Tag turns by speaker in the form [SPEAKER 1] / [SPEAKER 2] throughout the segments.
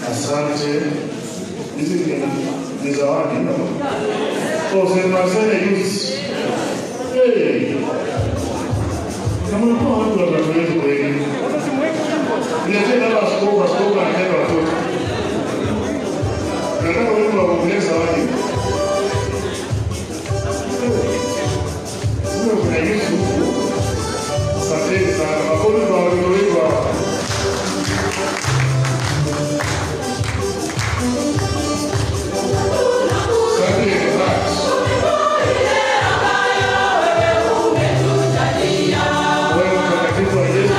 [SPEAKER 1] Asante. Hizi ni- ni zawadi no? Oh, St. Marcel Youth. Hey. Kama kwa watu watakuwepo wengi. Niletee baba askofu, askofu anataka watoto. Nataka wimbo wa kuongea zawadi. Sio kuna Yesu. Asanteni sana. Makofi kwa watoto wetu hawa. Asante sana. Wewe mtakatifu wa Yesu.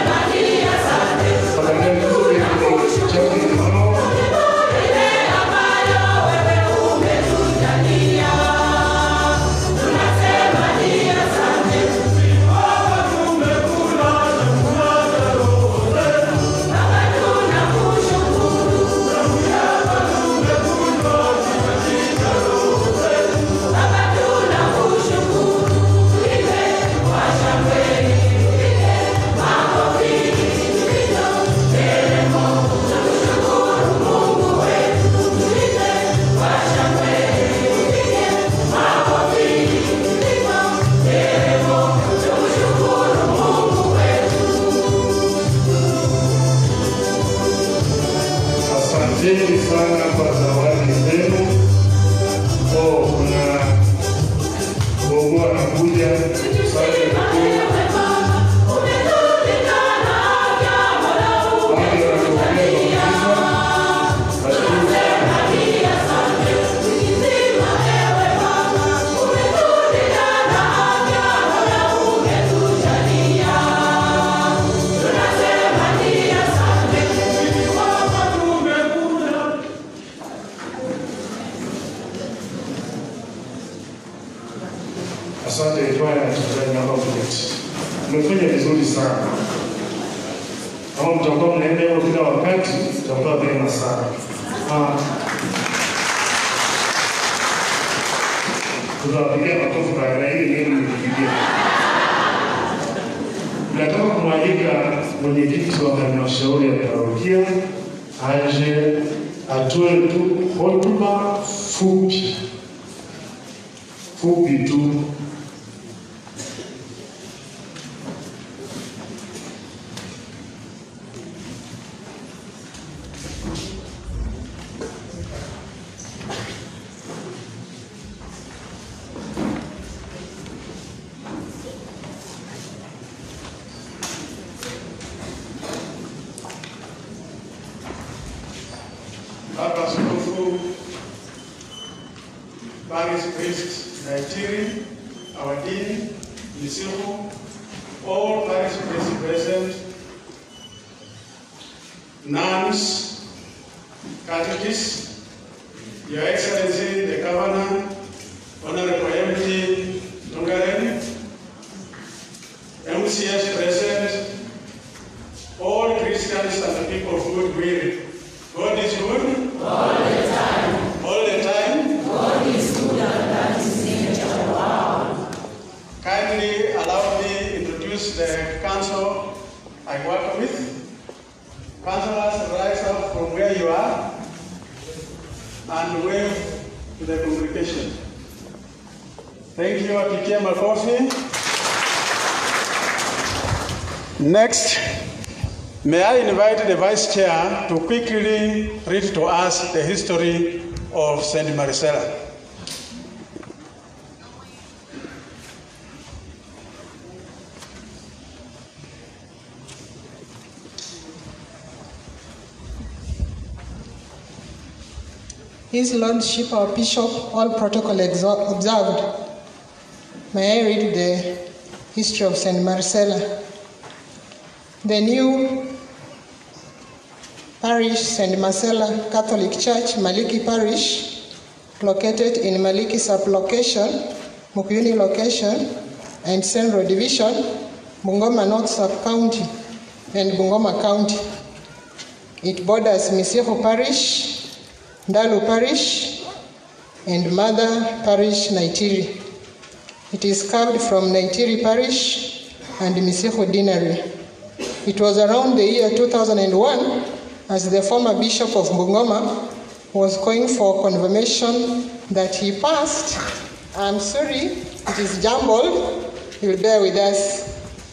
[SPEAKER 1] Asanteni sana kwa zawadi zenu. Oh, kuna gogo anakuja. Asante mkuu. Wale wanatokea kabisa. Nashukuru sana. Asante kwaya wachezaji namba kuketi. Mmefanya vizuri sana. Kama mtakuwa mnaenda hivyo kila wakati, mtakuwa vyema sana. Ah. Tutawapigia makofi baada ya hili nini mlipigia. Nataka kumwalika mwenyekiti wa halmashauri ya parokia aje atoe tu hotuba fupi fupi tu
[SPEAKER 2] Baba Askofu Parish Priest Naitiri, our Dean, Misihu, all parish priests present, nuns, catechists, Your Excellency the Governor, Honorable MD Tongaren, MCS present, all Christians and the people of goodwill. God is good. All the time. All the time. God is good and that is nature. Wow. Kindly allow me introduce the council I work with. Councillors, rise up from where you are and wave to the congregation. Thank you, Apikia Makofi. Next, May I invite the Vice Chair to quickly read to us the history of St. Maricela.
[SPEAKER 3] His Lordship, our Bishop, all protocol exo- observed. May I read the history of St. Marcella? The new parish, St. Marcella Catholic Church, Maliki Parish, located in Maliki sublocation, Mukuyuni location, and Central Division, Bungoma North Sub-County, and Bungoma County. It borders Miseho Parish, Ndalu Parish, and Mother Parish, Naitiri. It is carved from Naitiri Parish and Miseho Deanery. It was around the year 2001 as the former bishop of Bungoma was going for confirmation that he passed. I'm sorry, it is jumbled. You'll bear with us.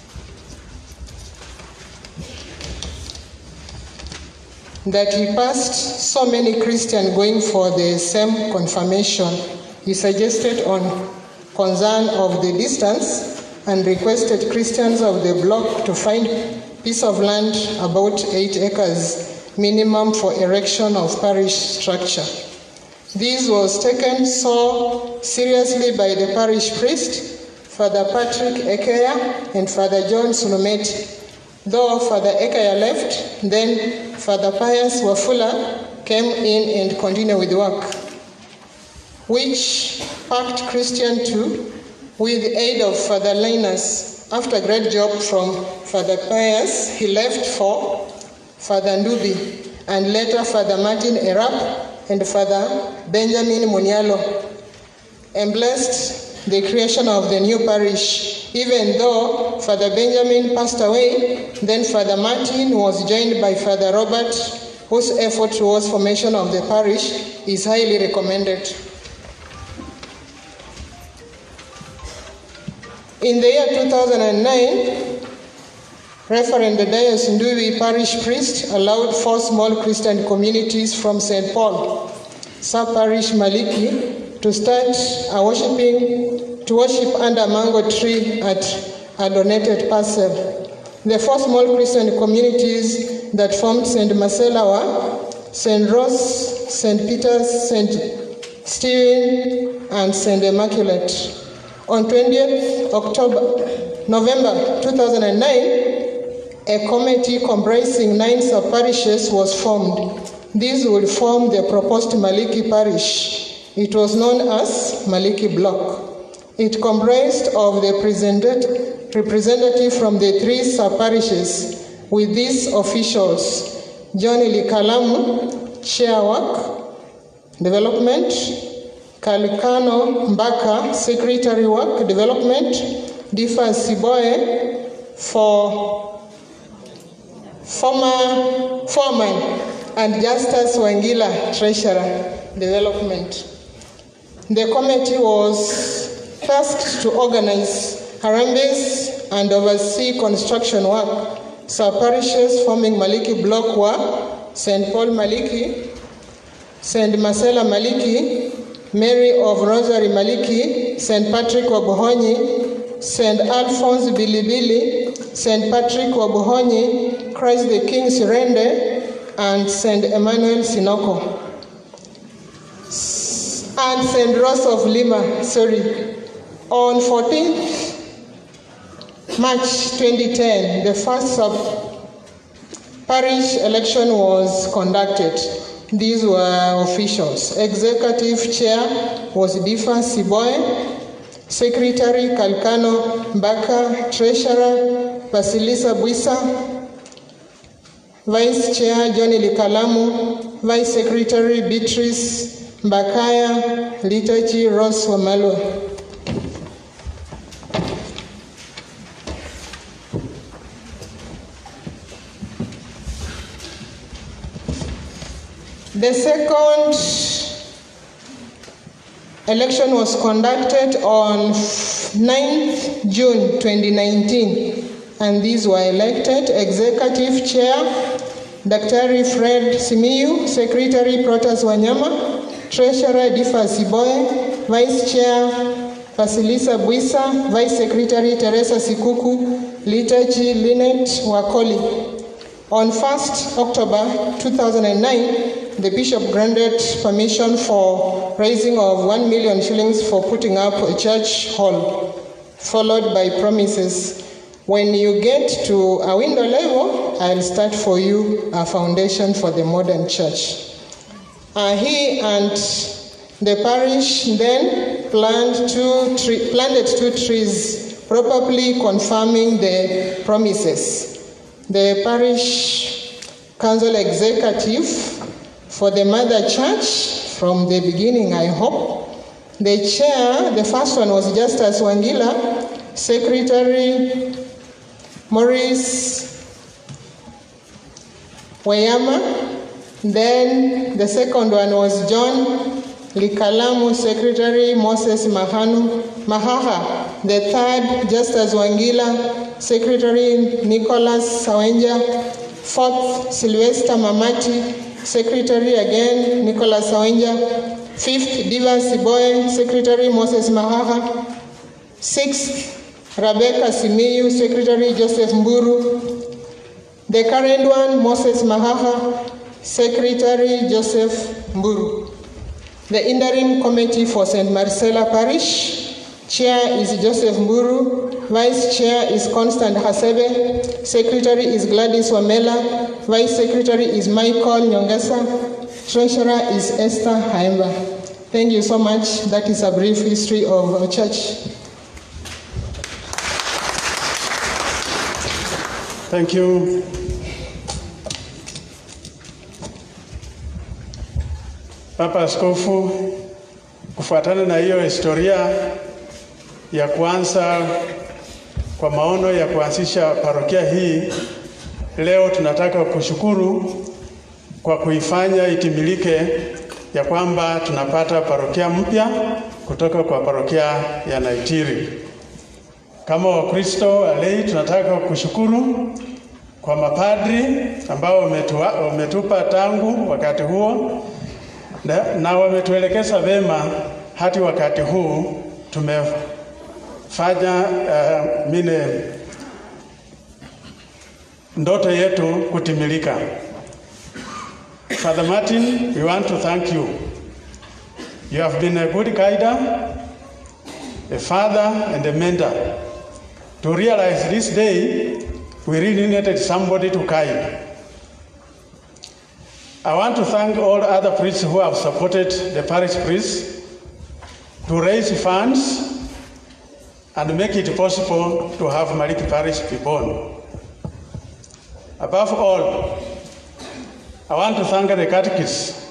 [SPEAKER 3] That he passed so many Christians going for the same confirmation. He suggested on concern of the distance and requested Christians of the block to find piece of land about eight acres minimum for erection of parish structure. This was taken so seriously by the parish priest, Father Patrick Ekeya and Father John Sunumeti. Though Father Ekeya left, then Father Pius Wafula came in and continued with work, which packed Christian too with the aid of Father Linus. After a great job from Father Pius, he left for Father Ndubi and later Father Martin Erap and Father Benjamin Munialo, and blessed the creation of the new parish. Even though Father Benjamin passed away, then Father Martin was joined by Father Robert, whose effort towards formation of the parish is highly recommended. In the year 2009, Reverend Dias Ndubi parish priest allowed four small Christian communities from St. Paul, sub parish Maliki, to start a worshiping to worship under mango tree at a donated parcel. The four small Christian communities that formed St. Marcella were St. Rose, St. Peter's, St. Stephen, and St. Immaculate. On 20th October, November 2009, a committee comprising nine sub-parishes was formed. These will form the proposed Maliki parish. It was known as Maliki Block. It comprised of the representative from the three sub-parishes with these officials, John Likalamu, Chair Work, Development, Kalikano Mbaka, Secretary Work Development, Difa Siboye for former foreman and Justus Wangila, Treasurer Development. The committee was tasked to organize Harambes and oversee construction work. Sub parishes forming Maliki block were St. Paul Maliki, St. Marcella Maliki, Mary of Rosary Maliki, St. Patrick Wabuhonyi, St. Alphonse Bilibili, St. Patrick Wabuhonyi, Christ the King Sirende, and St. Emmanuel Sinoko. And St. Rose of Lima, sorry. On 14th March 2010, the first sub parish election was conducted. These were officials. Executive chair was Difa Siboy, Secretary Kalkano Mbaka, Treasurer Basilisa Buisa, Vice Chair Johnny Likalamu, Vice Secretary Beatrice Mbakaya, Liturgy Rose Wamalwa. The second election was conducted on 9th June 2019, and these were elected Executive Chair Dr. Fred Simiyu, Secretary Protas Wanyama, Treasurer Difa Siboye, Vice Chair Vasilisa Buisa, Vice Secretary Teresa Sikuku, Liturgy Linet Wakoli. On 1st October 2009, the bishop granted permission for raising of 1 million shillings for putting up a church hall, followed by promises. When you get to a window level, I'll start for you a foundation for the modern church. Uh, he and the parish then planned two tre- planted two trees, probably confirming the promises. The parish council executive for the mother church from the beginning, I hope. The chair, the first one was Justus Wangila, Secretary Maurice Wayama, Then the second one was John Likalamu, Secretary Moses Mahanu, Mahaha. The third, Justus Wangila, Secretary Nicholas Sawenja. Fourth, Sylvester Mamati, Secretary again Nicholas Sawenja. Fifth, Diva Siboye, Secretary Moses Mahaha. Sixth, Rebecca Simiyu, Secretary Joseph Mburu. The current one, Moses Mahaha, Secretary Joseph Mburu. The interim committee for St. Marcella Parish, Chair is Joseph Mburu, Vice Chair is Constant Hasebe, Secretary is Gladys Wamela, Vice Secretary is Michael Nyongesa, Treasurer is Esther Haimba. Thank you so much. That is a brief history of our church.
[SPEAKER 2] Thank you. Papa Askofu, kufuatana na hiyo historia ya kuanza kwa maono ya kuanzisha parokia hii, leo tunataka kushukuru kwa kuifanya itimilike ya kwamba tunapata parokia mpya kutoka kwa parokia ya Naitiri. Kama Wakristo walei, tunataka kushukuru kwa mapadri ambao wametua, wametupa tangu wakati huo na, na wametuelekeza vema hadi wakati huu tumefanya uh, mine ndoto yetu kutimilika. Father Martin, we want to thank you. You have been a good guider, a father and a mentor. To realize this day, we really needed somebody to guide. I want to thank all other priests who have supported the parish priests to raise funds and make it possible to have Maliki Parish be born. Above all, I want to thank the catechists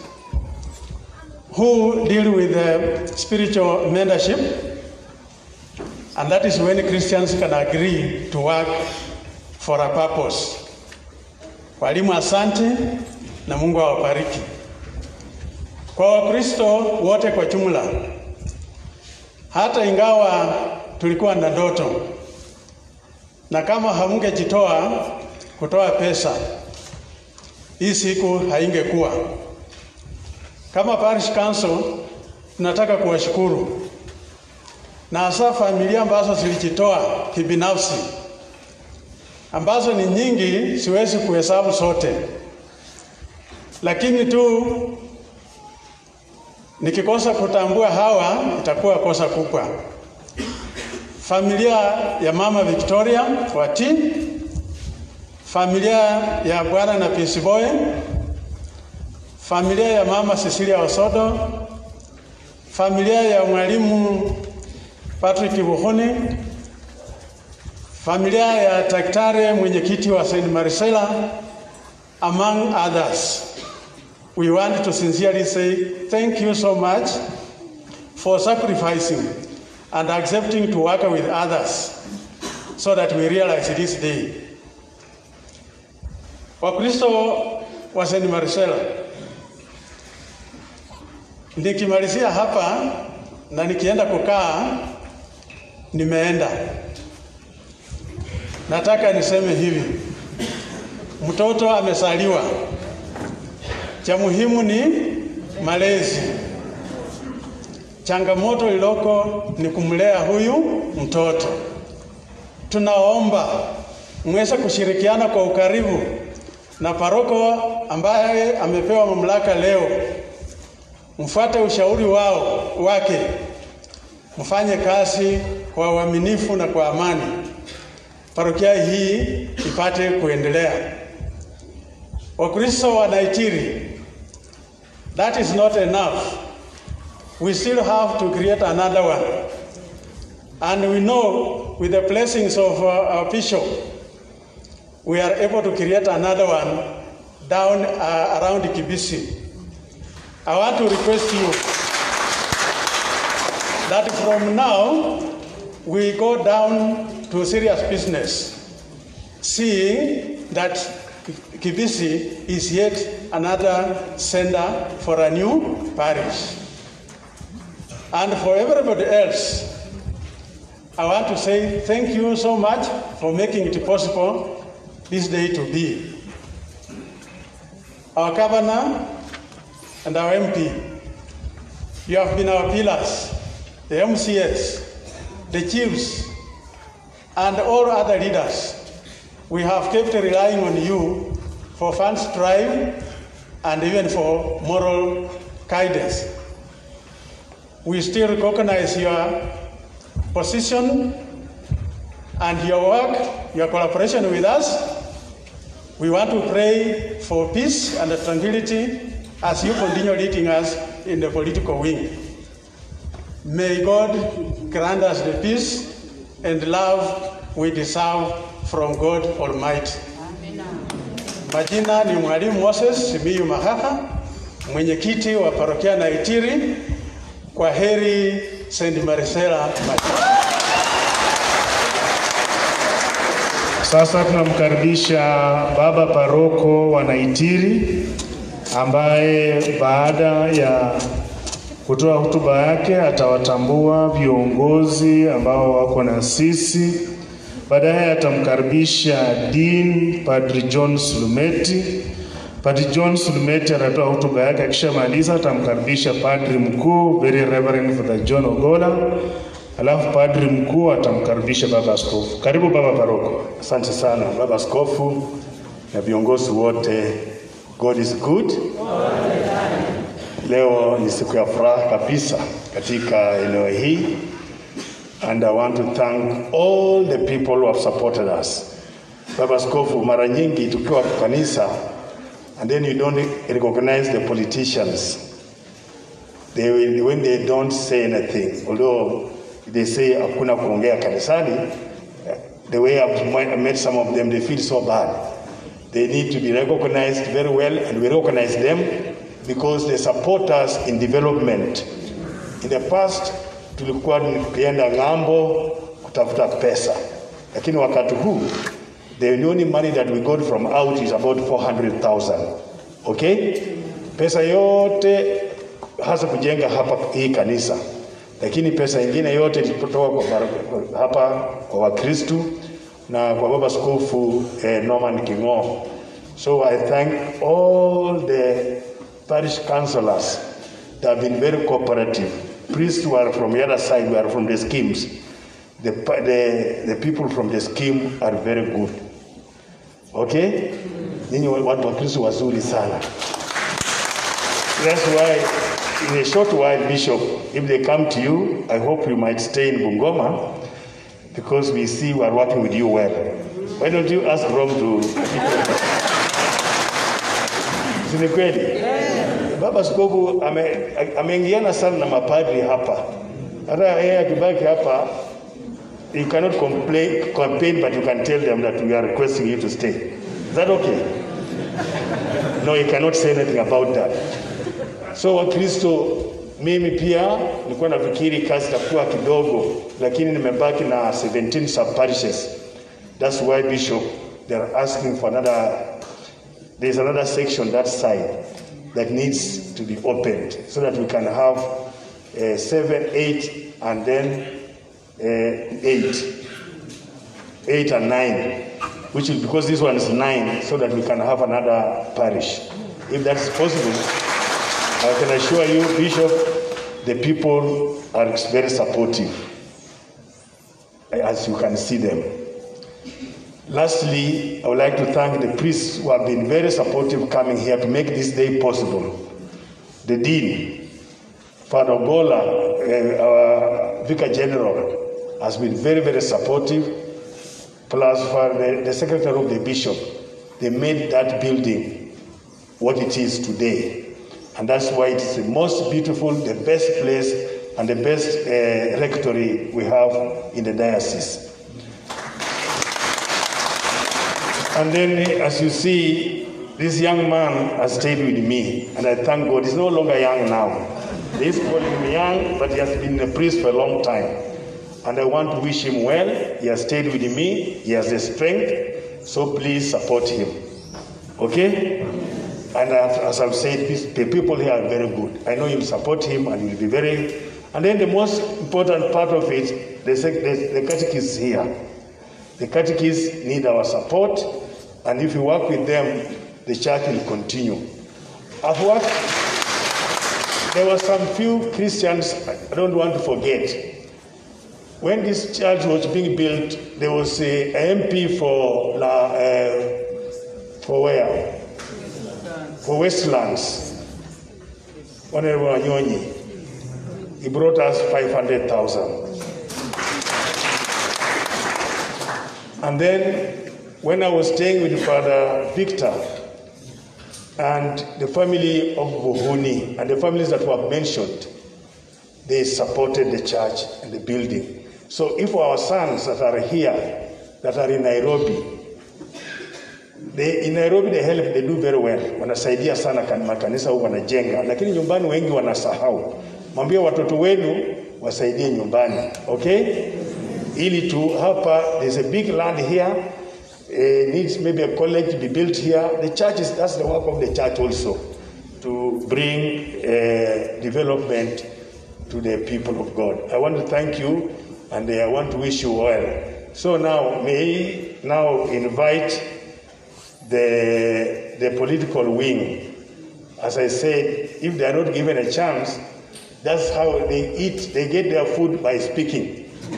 [SPEAKER 2] who deal with the spiritual mentorship, and that is when Christians can agree to work for a purpose. Walimu, asante na Mungu awabariki. Kwa Wakristo wote kwa jumla, hata ingawa tulikuwa na ndoto na kama hamngejitoa kutoa pesa, hii siku haingekuwa. Kama parish council, tunataka kuwashukuru na hasa familia ambazo zilijitoa kibinafsi, ambazo ni nyingi, siwezi kuhesabu zote lakini tu nikikosa kutambua hawa itakuwa kosa kubwa. Familia ya mama Victoria Wati, familia ya bwana na Pisiboye, familia ya mama Cecilia Osodo, familia ya mwalimu Patrick Buhuni, familia ya daktari mwenyekiti wa St. Marcella among others. We want to sincerely say thank you so much for sacrificing and accepting to work with others so that we realize this day. Wakristo wa St. Marcella, nikimalizia hapa na nikienda kukaa, nimeenda. Nataka niseme hivi, mtoto amesaliwa, cha muhimu ni malezi. Changamoto iloko ni kumlea huyu mtoto. Tunaomba mweze kushirikiana kwa ukaribu na paroko ambaye amepewa mamlaka leo, mfuate ushauri wao wake, mfanye kazi kwa uaminifu na kwa amani, parokia hii ipate kuendelea. Wakristo wa Naitiri, that is not enough. We still have to create another one. And we know with the blessings of uh, our bishop, we are able to create another one down uh, around Kibisi. I want to request you that from now we go down to serious business, seeing that Kibisi is yet another center for a new parish. And for everybody else, I want to say thank you so much for making it possible this day to be. Our governor and our MP, you have been our pillars, the MCS, the chiefs, and all other leaders. We have kept relying on you for funds drive and even for moral guidance. We still recognize your position and your work, your collaboration with us. We want to pray for peace and tranquility as you continue leading us in the political wing. May God grant us the peace and love we deserve from God Almighty. Majina ni Mwalimu Moses Simiyu Mahaha, mwenyekiti wa parokia Naitiri. Kwa heri St. Marisela Majina.
[SPEAKER 1] Sasa tunamkaribisha baba paroko wa Naitiri ambaye baada ya kutoa hotuba yake atawatambua viongozi ambao wako na sisi. Baadaye atamkaribisha Dean Padri John Sulumeti. Padri John Sulumeti atatoa hotuba yake, akishamaliza atamkaribisha padri mkuu Very Reverend Father John Ogola, alafu padri mkuu atamkaribisha baba askofu. Karibu baba paroko.
[SPEAKER 4] Asante sana baba askofu na viongozi wote. God is good. Leo ni siku ya furaha kabisa katika eneo hii and I want to thank all the people who have supported us. Baba askofu, mara nyingi tukiwa kanisa and then you don't recognize the politicians they will, when they don't say anything although they say hakuna kuongea kanisani the way I've met some of them they feel so bad they need to be recognized very well and we recognize them because they support us in development in the past tulikuwa tukienda ng'ambo kutafuta pesa lakini wakati huu the only money that we got from out is about 400,000 okay pesa yote hasa kujenga hapa hii kanisa lakini pesa ingine yote ilitoka kwa bar- hapa kwa wakristu na kwa baba skofu eh, norman kingo so i thank all the parish councillors that have been very cooperative priests who are from the other side who are from the schemes the, pa- the, the people from the scheme are very good okay nyinyi wa- watu wakristo wazuri sana that's why in a short while bishop if they come to you i hope you might stay in bungoma because we see we are working with you well why don't you ask rome to Si ni kweli baba askofu ame- ameingiana sana na mapadri hapa hata yeye akibaki hapa you cannot complain, campaign but you can tell them that we are requesting you to stay is that okay no you cannot say anything about that so wakristo mimi pia nilikuwa nafikiri kazi itakuwa kidogo lakini nimebaki na 17 sub parishes that's why bishop they are asking for another there's another section that side that needs to be opened so that we can have uh, seven eight and then uh, eight eight and nine which is because this one is nine so that we can have another parish if that's possible I can assure you, Bishop, the people are very supportive, as you can see them. Lastly, I would like to thank the priests who have been very supportive coming here to make this day possible. The Dean, Father Gola, uh, our Vicar General, has been very, very supportive. Plus, for the, the Secretary of the Bishop, they made that building what it is today. And that's why it's the most beautiful, the best place, and the best uh, rectory we have in the diocese. And then, as you see, this young man has stayed with me, and I thank God. He's no longer young now. They used to call him young, but he has been a priest for a long time. And I want to wish him well. He has stayed with me, he has the strength, so please support him. Okay? And as as I've said, these- the people here are very good. I know you'll support him and you'll be very. And then the most important part of it, the, sec- the, the catechists here. The catechists need our support, and if we work with them, the church will continue. I've worked, there were some few Christians I don't want to forget. When this church was being built, there was a, a MP for, La, uh, for where? For Westlands. Honorable Anyonyi. He brought us 500,000. And then when I was staying with Father Victor and the family of Buhuni and the families that were mentioned, they supported the church and the building. So if our sons that are here, that are in Nairobi, they, in Nairobi they help, they do very well. Wanasaidia sana kan- makanisa huko wanajenga, lakini nyumbani wengi wanasahau. Mwambie watoto wenu wasaidie nyumbani, okay? Ili tu hapa there's a big land here uh, needs maybe a college to be built here. The church is that's the work of the church also to bring uh, development to the people of God. I want to thank you and I want to wish you well. So now may I now invite the, the political wing. As I said, if they are not given a chance, that's how they eat. They get their food by speaking.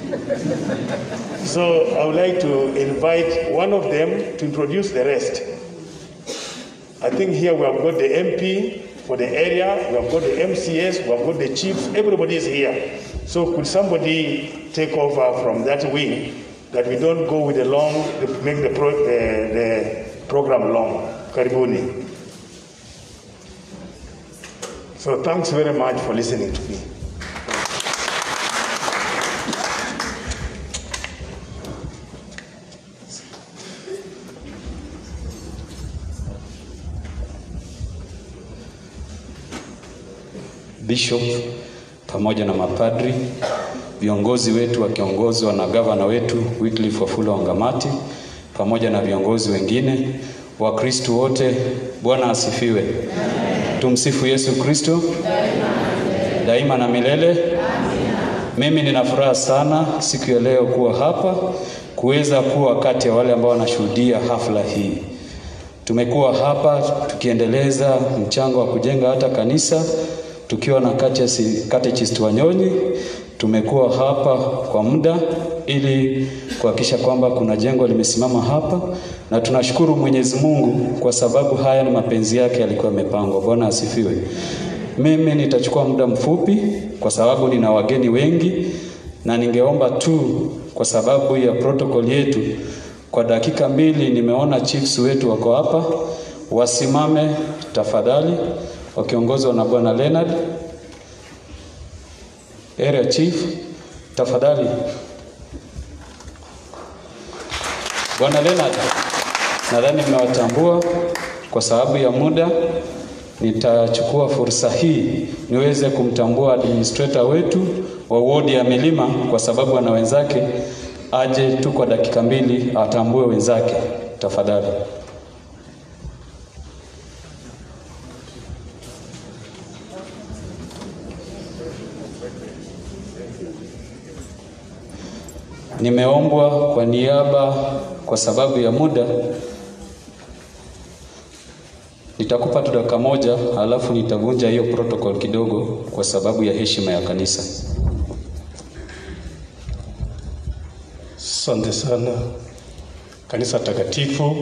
[SPEAKER 4] so I would like to invite one of them to introduce the rest. I think here we have got the MP for the area, we have got the MCS, we have got the chiefs, everybody is here. So could somebody take over from that wing that we don't go with the long, make the, pro, the, the program long. Karibuni. So thanks very much for listening to me.
[SPEAKER 5] Bishop pamoja na mapadri, viongozi wetu wakiongozwa na gavana wetu Wycliffe Wafula Wangamati pamoja na viongozi wengine, Wakristo wote, Bwana asifiwe. Tumsifu Yesu Kristo daima na milele. Mimi nina furaha sana siku ya leo kuwa hapa kuweza kuwa kati ya wale ambao wanashuhudia hafla hii. Tumekuwa hapa tukiendeleza mchango wa kujenga hata kanisa tukiwa na catechist catechist Wanyonyi. Tumekuwa hapa kwa muda ili kuhakikisha kwamba kuna jengo limesimama hapa, na tunashukuru Mwenyezi Mungu kwa sababu haya ni mapenzi yake yalikuwa yamepangwa. Bwana asifiwe. Mimi nitachukua muda mfupi kwa sababu nina wageni wengi, na ningeomba tu kwa sababu ya protokoli yetu kwa dakika mbili, nimeona chiefs wetu wako hapa, wasimame tafadhali, wakiongozwa na bwana Leonard, area chief, tafadhali. Bwana Leonard, nadhani mmewatambua. Kwa sababu ya muda, nitachukua fursa hii niweze kumtambua administrator wetu wa wodi ya Milima, kwa sababu ana wenzake, aje tu kwa dakika mbili atambue wenzake, tafadhali. Nimeombwa kwa niaba, kwa sababu ya muda, nitakupa tu dakika moja, alafu nitavunja hiyo protocol kidogo kwa sababu ya heshima ya kanisa.
[SPEAKER 6] Asante sana kanisa takatifu,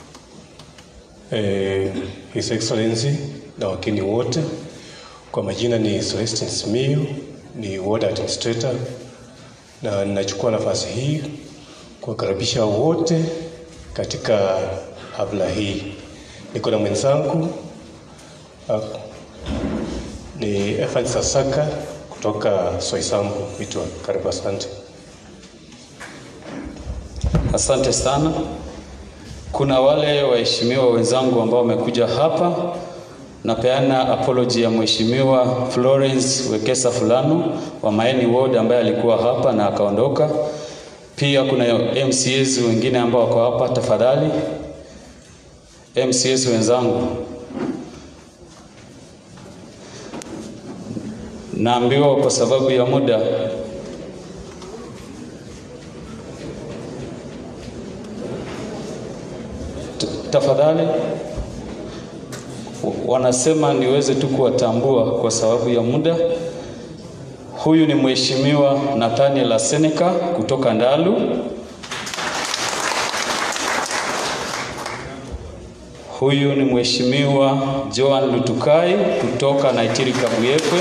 [SPEAKER 6] eh, His Excellency na wakini wote. Kwa majina ni Celestin Simiyu, ni ward administrator, na ninachukua nafasi hii kuwakaribisha wote katika hafla hii. Niko na mwenzangu ah, ni Evans Sasaka kutoka Soisambu Mitwa. Karibu, asante.
[SPEAKER 5] Asante sana. Kuna wale waheshimiwa wenzangu ambao wamekuja hapa. Napeana apology ya Mheshimiwa Florence Wekesa Fulano wa Maeni Ward ambaye alikuwa hapa na akaondoka. Pia kuna MCAs wengine ambao wako hapa, tafadhali. MCS wenzangu, naambiwa kwa sababu ya muda T- tafadhali wanasema niweze tu kuwatambua kwa sababu ya muda. Huyu ni Mheshimiwa Nathaniel Aseneka kutoka Ndalu. Huyu ni Mheshimiwa Joan Lutukai kutoka Naitiri Kabuyekwe.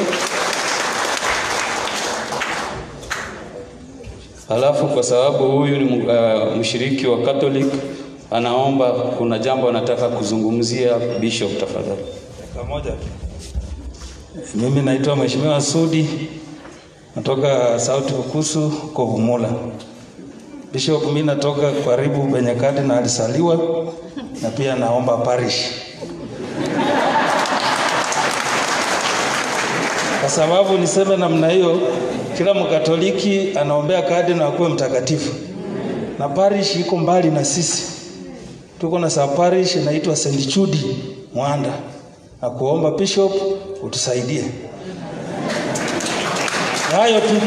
[SPEAKER 5] Halafu kwa sababu huyu ni uh, mshiriki wa Catholic anaomba, kuna jambo anataka kuzungumzia. Bishop, tafadhali.
[SPEAKER 7] Pamoja. Mimi naitwa Mheshimiwa Sudi natoka Sauti Ukusu Kovumula. Bishop, mimi natoka karibu penye kardinali alisaliwa na pia naomba parish. Kwa sababu niseme namna hiyo, kila Mkatoliki anaombea kardinali akuwe mtakatifu, na parish iko mbali na sisi. Tuko na sa parish inaitwa St. Jude Mwanda, na kuomba bishop utusaidie. Hayo tu.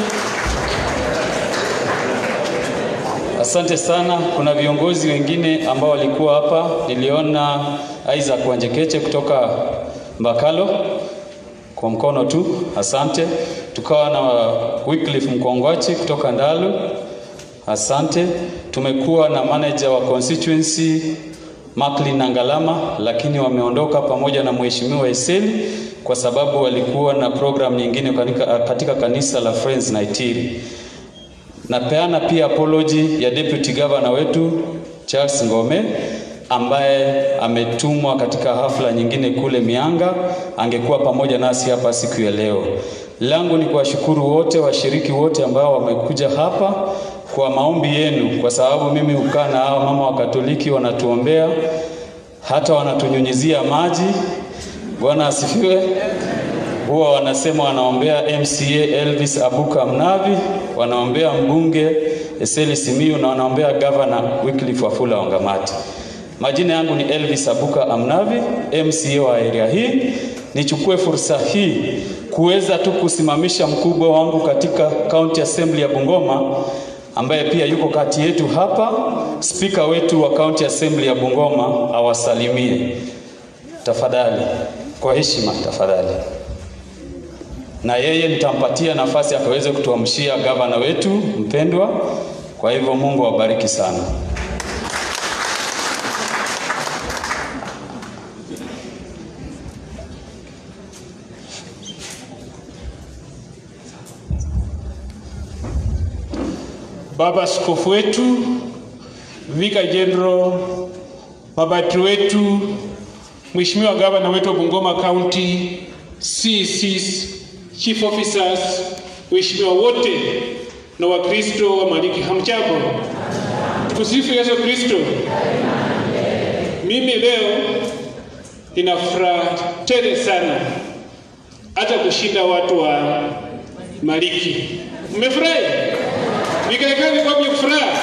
[SPEAKER 5] Asante sana. Kuna viongozi wengine ambao walikuwa hapa. Niliona Isaac Wanjekeche kutoka Mbakalo kwa mkono tu, asante. Tukawa na Wycliffe Mkongwachi kutoka Ndalu, asante. Tumekuwa na manager wa constituency Macklin na Ngalama, lakini wameondoka pamoja na mheshimiwa Eseli kwa sababu walikuwa na program nyingine katika, katika kanisa la Friends Naitiri. Napeana pia apology ya deputy governor wetu Charles Ngome ambaye ametumwa katika hafla nyingine kule Mianga, angekuwa pamoja nasi hapa siku ya leo. Langu ni kuwashukuru wote washiriki wote ambao wamekuja hapa kwa maombi yenu, kwa sababu mimi hukaa na hao mama wa Katoliki wanatuombea, hata wanatunyunyizia maji. Bwana asifiwe huwa wanasema wanaombea MCA Elvis Abuka Mnavi, wanaombea mbunge Eseli Simiyu na wanaombea gavana Wycliffe Wafula Wangamati. Majina yangu ni Elvis Abuka Amnavi, MCA wa area hii. Nichukue fursa hii kuweza tu kusimamisha mkubwa wangu katika County Assembly ya Bungoma ambaye pia yuko kati yetu hapa, spika wetu wa County Assembly ya Bungoma awasalimie tafadhali, kwa heshima tafadhali na yeye nitampatia nafasi akaweze kutuamshia gavana wetu mpendwa. Kwa hivyo Mungu awabariki sana.
[SPEAKER 2] Baba Askofu wetu, Vika General, mabati wetu, Mheshimiwa gavana wetu wa Bungoma County, CCs, chief officers, waheshimiwa wote na Wakristo wa Maliki, hamjambo? Tukusifu Yesu Kristo. Mimi leo nina furaha tele sana hata kushinda watu wa Maliki. Mmefurahi? Vikaekani kwa furaha.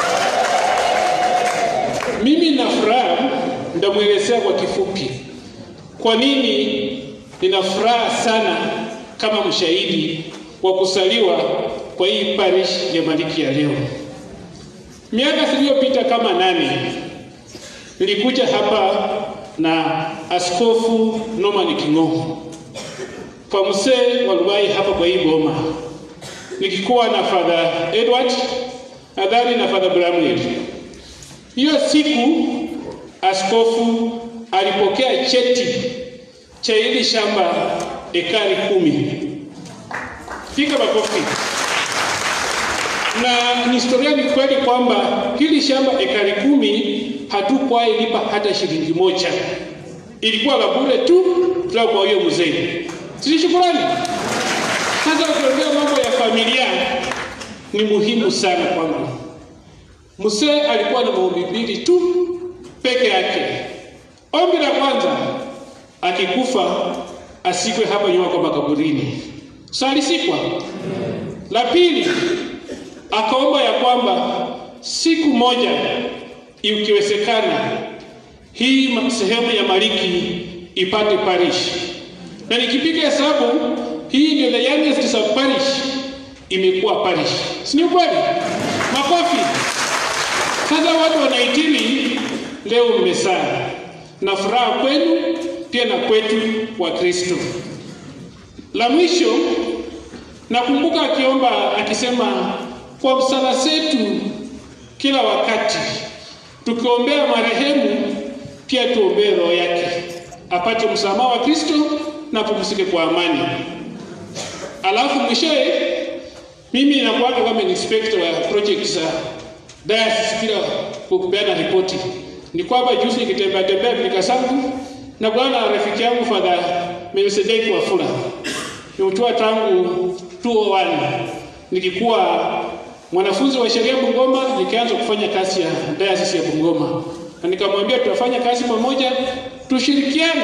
[SPEAKER 2] Mimi na furaha, nitamwelezea kwa kifupi kwa nini nina furaha sana kama mshahidi wa kusaliwa kwa hii parish ya Maliki ya leo. Miaka iliyopita kama nane nilikuja hapa na Askofu Norman King'o kwa mzee wa Rubai hapa kwa hii boma, nikikuwa na Father Edward nadhani na Father Bramwell. Hiyo siku askofu alipokea cheti cha hili shamba ekari kumi. Piga makofi. Na ni historia ni kweli kwamba hili shamba ekari kumi hatukuwahi lipa hata shilingi moja, ilikuwa la bure tu kutoka kwa huyo mzee. Si shukrani? Sasa ukiongea mambo ya familia ni muhimu sana kwangu. Mzee alikuwa na maombi mbili tu peke yake. Ombi la kwanza, akikufa asikwe hapa nyuma kwa makaburini. So alisikwa. La pili, akaomba ya kwamba siku moja ikiwezekana
[SPEAKER 8] hii ma- sehemu ya Maliki ipate parish, na nikipiga hesabu hii ndio the youngest sub parish imekuwa parish, si ni kweli? Makofi. Sasa watu wanaitili leo mmesana, na furaha kwenu pia na kwetu wa Kristo. La mwisho nakumbuka akiomba akisema, kwa msala zetu kila wakati tukiombea marehemu, pia tuombee roho yake apate msamaha wa Kristo na apumzike kwa amani. Alafu mwishowe mimi nakuaga kama inspector wa project za diocese kila kupeana ripoti. Ni kwamba juzi nikitembea tembea pilika zangu na bwana rafiki yangu Father Melkisedeki Wafula nimetoa tangu 201 nikikuwa mwanafunzi wa sheria Bungoma, nikaanza kufanya kazi ya diocese ya Bungoma, na nikamwambia tutafanya kazi pamoja, tushirikiane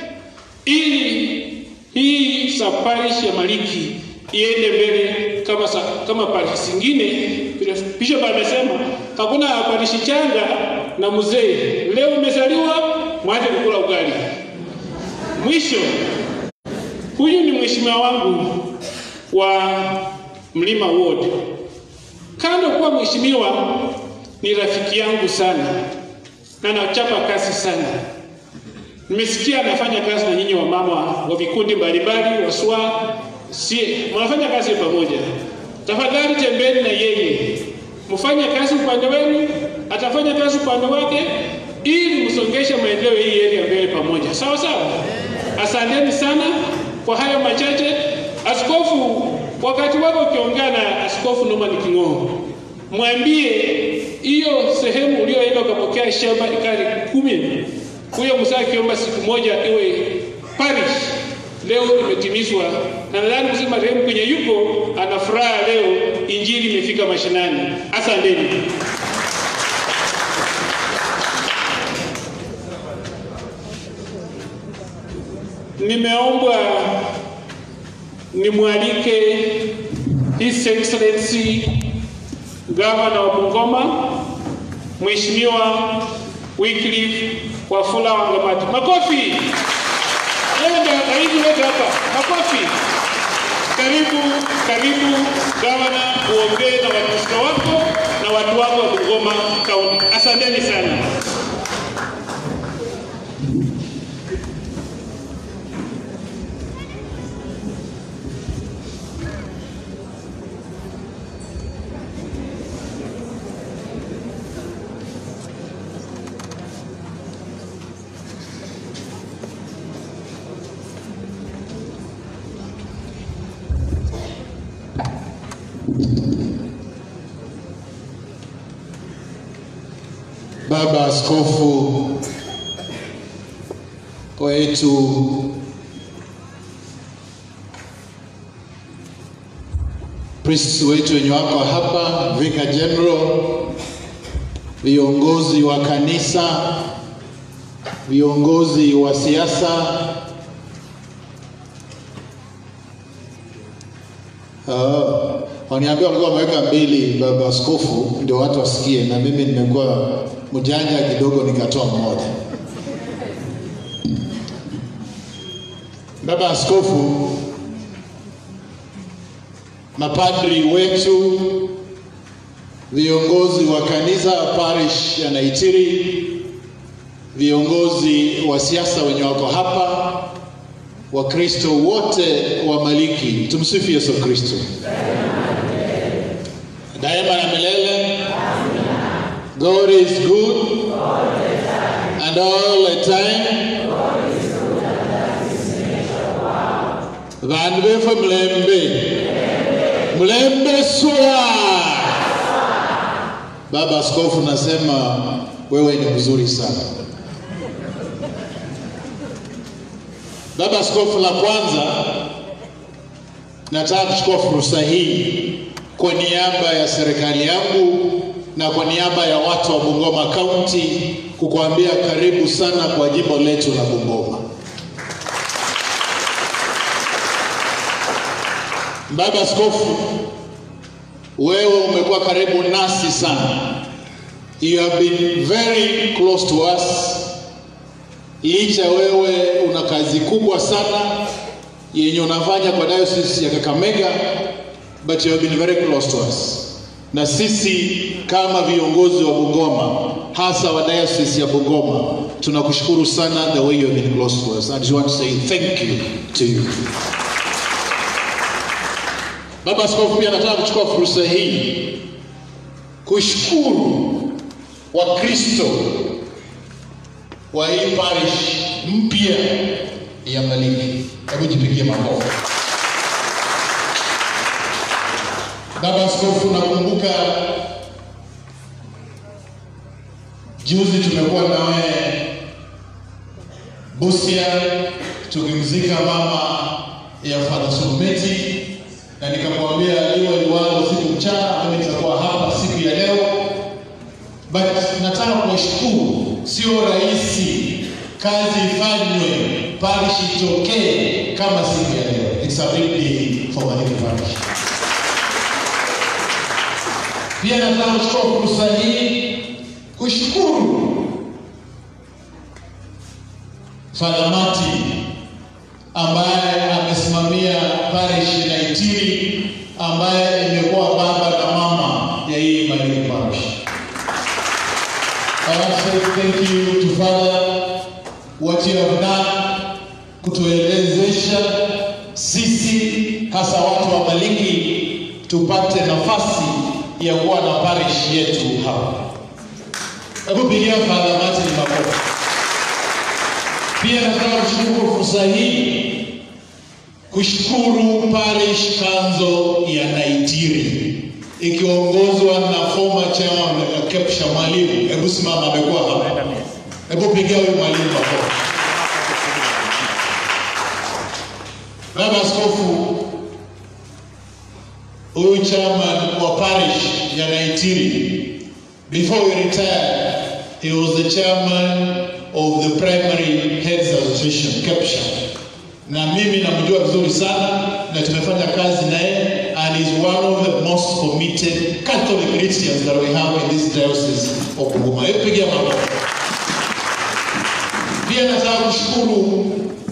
[SPEAKER 8] ili hii saparish ya Maliki iende mbele kama sa, kama parish zingine. Vile Bishop amesema hakuna parishi changa na mzee. Leo umezaliwa mwanze kukula ugali. Mwisho, huyu ni mheshimiwa wangu wa Mlima Ward. Kando kuwa mheshimiwa, ni rafiki yangu sana na nachapa kazi sana. Nimesikia anafanya kazi na nyinyi wamama wa vikundi mbalimbali, waswa sie, mnafanya kazi pamoja. Tafadhali tembeni na yeye, mfanye kazi upande wenu, atafanya kazi upande wake, ili msongeshe maendeleo hii area mbele pamoja, sawa sawa. Asanteni sana kwa hayo machache. Askofu, wakati wako ukiongea na Askofu Norman King'oo, mwambie hiyo sehemu ulioenda ukapokea shamba ekari kumi huyo mzee akiomba siku moja iwe parish, leo imetimizwa, na nadhani mzee marehemu kwenye yuko ana furaha leo, injili imefika mashinani. Asanteni. Nimeombwa nimwalike His Excellency Gavana wa Bungoma Mheshimiwa Wycliffe Wafula Wangamati. Makofi! Yeye ndio rais wetu hapa. Makofi! Karibu, karibu gavana, uongee na Wakristo wako na watu wako wa Bungoma County. Asanteni sana.
[SPEAKER 9] Baba Askofu wetu priests wetu wenye wako hapa, Vicar General, viongozi wa kanisa, viongozi wa siasa, uh, waniambia walikuwa wameweka mbili, baba askofu, ndio watu wasikie, na mimi nimekuwa mjanja kidogo, nikatoa mmoja. Baba askofu, mapadri wetu, viongozi wa kanisa parish ya Naitiri, viongozi wa siasa wenye wako hapa, Wakristo wote wa Maliki, tumsifu Yesu Kristo daima na milele. God is good and all the time. Vanhu vefe Mlembe, Mlembe swa. Baba Askofu, nasema wewe ni mzuri sana. Baba Askofu, la kwanza nataka kuchukua fursa hii kwa niaba ya serikali yangu na kwa niaba ya watu wa Bungoma County kukuambia karibu sana kwa jimbo letu la Bungoma. Baba Askofu, wewe umekuwa karibu nasi sana. You have been very close to us licha wewe una kazi kubwa sana yenye unafanya kwa diocese ya Kakamega, but you have been very close to us. Na sisi kama viongozi wa Bungoma, hasa wa diocese ya Bungoma, tunakushukuru sana the way you have been close to us. I just want to say thank you to you. Baba Askofu, pia nataka kuchukua fursa hii kushukuru Wakristo wa hii parish mpya ya Malindi. Hebu jipigie makofi. Baba Askofu, nakumbuka juzi tumekuwa nawe Busia tukimzika mama ya Father Sulumeti, na nikamwambia liwe liwalo siku mchana, mimi nitakuwa hapa siku ya leo, but nataka kuwashukuru, sio rahisi kazi ifanywe parish itokee kama siku ya leo. It's a big day for Malindi parish. Pia nataka kuchukua fursa hii kushukuru Father Martin ambaye amesimamia parish ya Itiri ambaye imekuwa baba na mama ya hii Malindi parish. I want to say thank you to Father what you have done kutuelezesha sisi hasa watu wa Malindi tupate nafasi ya kuwa na parish yetu hapa. Hebu pigia Father Martin makofi. Pia nataka kushukuru fursa hii kushukuru parish kanzo ya Naitiri ikiongozwa na former chairman Kepsha Mwalimu. Hebu simama, amekuwa hapa. Hebu pigia huyu mwalimu makofi. Baba Askofu, huyu chairman wa parish ya Naitiri, before we retired, he was the chairman of the Primary Heads Association, KEPSHA. Na mimi namjua vizuri sana na tumefanya kazi naye and is one of the most committed Catholic Christians that we have in this diocese of Bungoma. Hebu pigia makofi. Pia nataka kushukuru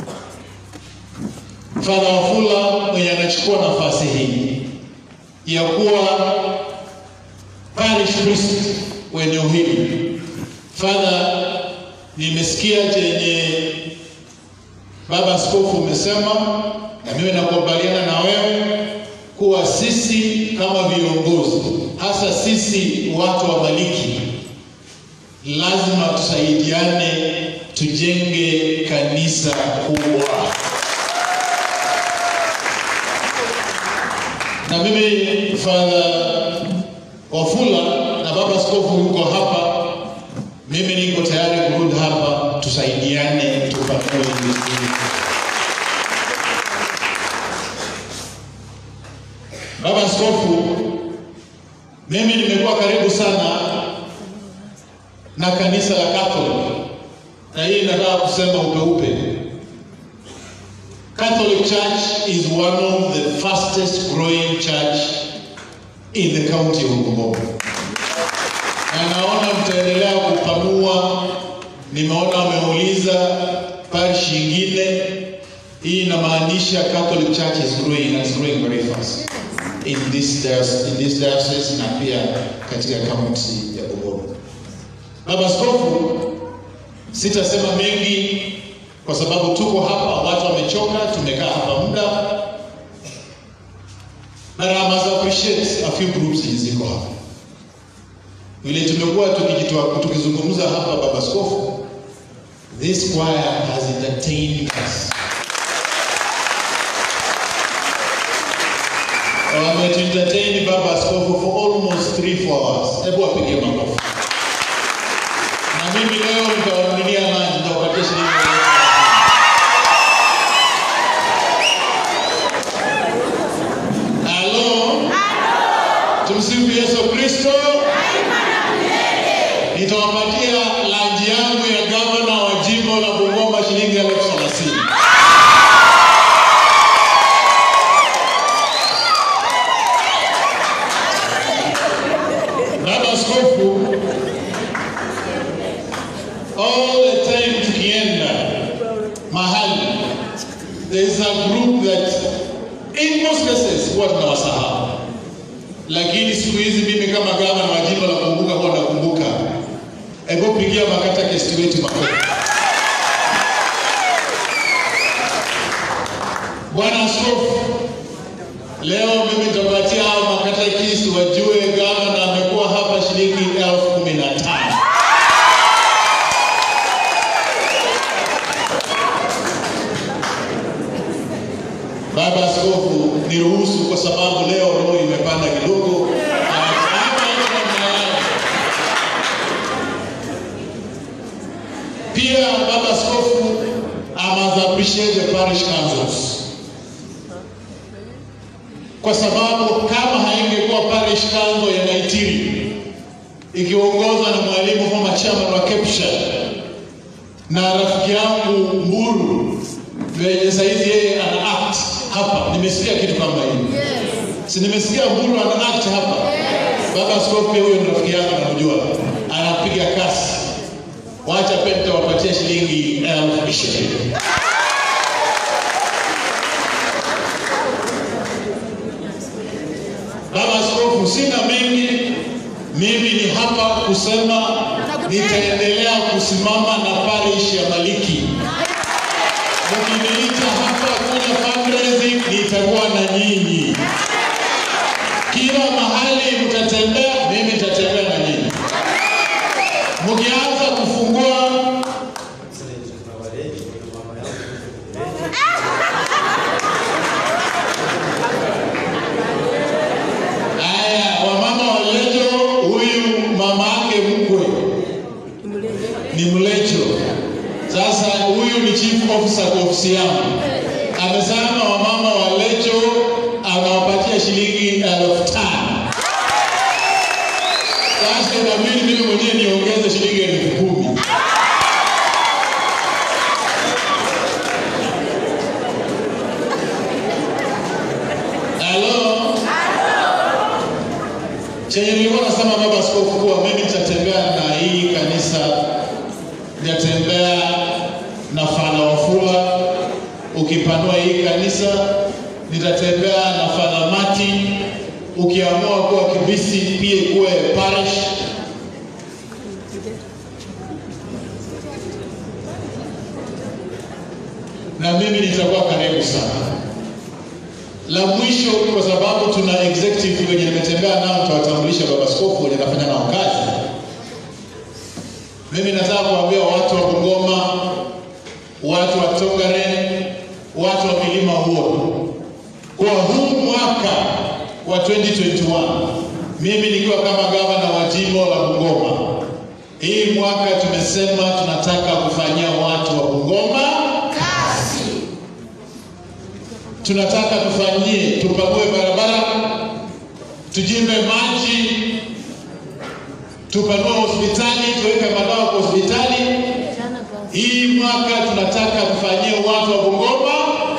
[SPEAKER 9] Father Wafula mwenye anachukua nafasi hii ya kuwa parish priest wa eneo hili. Father, nimesikia chenye baba askofu umesema, na mimi nakubaliana na wewe kuwa sisi kama viongozi, hasa sisi watu wa Maliki, lazima tusaidiane, tujenge kanisa kubwa. na mimi Father Wafula na baba askofu yuko hapa, mimi niko tayari kurudi hapa, tusaidiane tupanue vizuri. Baba askofu, mimi nimekuwa karibu sana na kanisa la Catholic, na hii nataka kusema upeupe Catholic Church is one of the fastest growing church in the county of Bungoma. Na naona mtaendelea kupanua. Nimeona wameuliza parish nyingine. Hii inamaanisha Catholic Church is growing and is growing very fast in this diocese, in this diocese na pia katika county ya Bungoma. Baba Askofu, sitasema mengi kwa sababu tuko hapa, watu wamechoka, tumekaa hapa muda, na I must appreciate a few groups ziko hapa. Vile tumekuwa tukijitoa tukizungumza hapa, baba askofu, this choir has entertained us. Wametuentertain baba askofu for almost 3 4 hours. Hebu wapigie makofi. Na mimi leo nitawanunulia lunch, nitawapatia shilingi elfu Halo. Tumsifu Yesu Kristo. Nitawapatia lanji yangu ya gavana wa jimbo la Bungoma shilingi elfu thelathini. Baba Askofu, all the time tukienda there is a group that in most cases huwa tunawasahau, lakini siku hizi mimi kama gavana wa jimbo la Kumbuka huwa nakumbuka. Hebu pigia makata kesti wetu makofi. Bwana Askofu, leo mimi nitapatia hao makatekisi wajue gavana amekuwa hapa shilingi elfu kumi na tano. Baba Askofu, niruhusu kwa sababu leo roho imepanda kidogo. Ah, hapa iko namna yao. Pia Baba Askofu, I must appreciate the parish councils kwa sababu kama haingekuwa parish council ya Naitiri ikiongozwa na mwalimu former chairman wa Kepsha na rafiki yangu Mburu venye saizi yeye ana act hapa, nimesikia kitu kama hiyo si nimesikia Mburu ana act hapa. Baba Askofu pia huyo ni rafiki yangu, namjua, anapiga kasi. Wacha pia nitawapatia shilingi elfu ishirini. Baba Askofu, sina mengi, mimi ni hapa kusema nitaendelea kusimama na parish ya Maliki. Mkiniita hapa kwenye fundraising, nitakuwa na nyinyi. Kila mahali mtatembea, mimi nitatembea na nyinyi. Mkianza kufungua Haya, wamama walejo, huyu mama yake mkwe ni mlecho. Sasa huyu ni chief officer kwa ofisi yangu, amesema wamama walejo anawapatia shilingi elfu tano. Sasa inabidi mimi mwenyewe niongeze shilingi elfu kumi. Halo? Chenye nilikuwa nasema baba askofu kuwa mimi nitatembea na hii kanisa, nitatembea na Fana Wafula, ukipanua hii kanisa, nitatembea na Fana Mati, ukiamua kuwa Kibisi pia ikuwe parish. Na mimi nitakuwa karibu sana la mwisho kwa sababu tuna executive wenye nimetembea nao, tutawatambulisha baba askofu wenye nafanya nao kazi. Mimi nataka kuambia watu wa Bungoma, watu wa Tongaren, watu wa milima huo, kwa huu mwaka wa 2021 mimi nikiwa kama gavana wa jimbo la Bungoma, hii mwaka tumesema tunataka kufanyia watu wa Bungoma tunataka tufanyie, tupanue barabara, tujimbe maji, tupanue hospitali, tuweke madawa kwa hospitali. Hii mwaka tunataka tufanyie watu wa Bungoma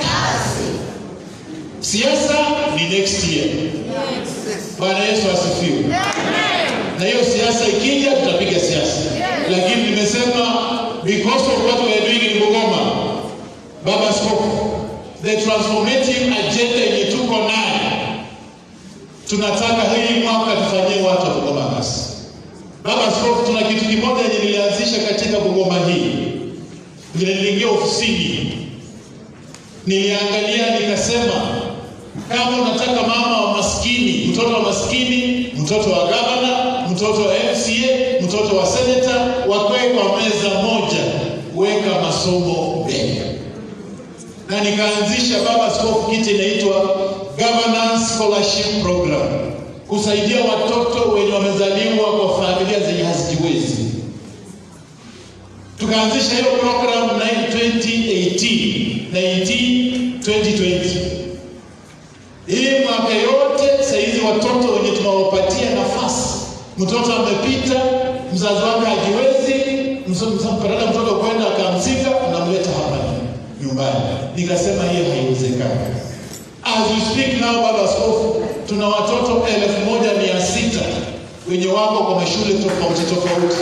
[SPEAKER 9] siasa ni next year. Bwana Yesu asifiwe. Na hiyo siasa ikija, tutapiga siasa, lakini nimesema because of what we are doing in Bungoma, Baba Askofu, the transformative agenda yenye tuko nayo, tunataka hii mwaka tufanyie watu wa Bungoma kazi. Baba Askofu, tuna kitu kimoja yenye nilianzisha katika Bungoma hii. Vile niliingia ofisini, niliangalia nikasema, kama unataka mama wa maskini, mtoto wa maskini, mtoto wa gavana, mtoto wa MCA, mtoto wa seneta, wakae kwa meza moja, weka masomo mbele na nikaanzisha baba askofu kitu inaitwa governance scholarship program kusaidia watoto wenye wamezaliwa kwa familia zenye hazijiwezi tukaanzisha hiyo program 2018 19 2020 hii mwaka yote saizi watoto wenye tunawapatia nafasi mtoto amepita mzazi wake hajiwezi mpatana mtoto kwenda akamzika unamleta hapa nyumbani nikasema hiyo haiwezekani as we speak now baba askofu tuna watoto elfu moja mia sita wenye wako kwa mashule tofauti tofauti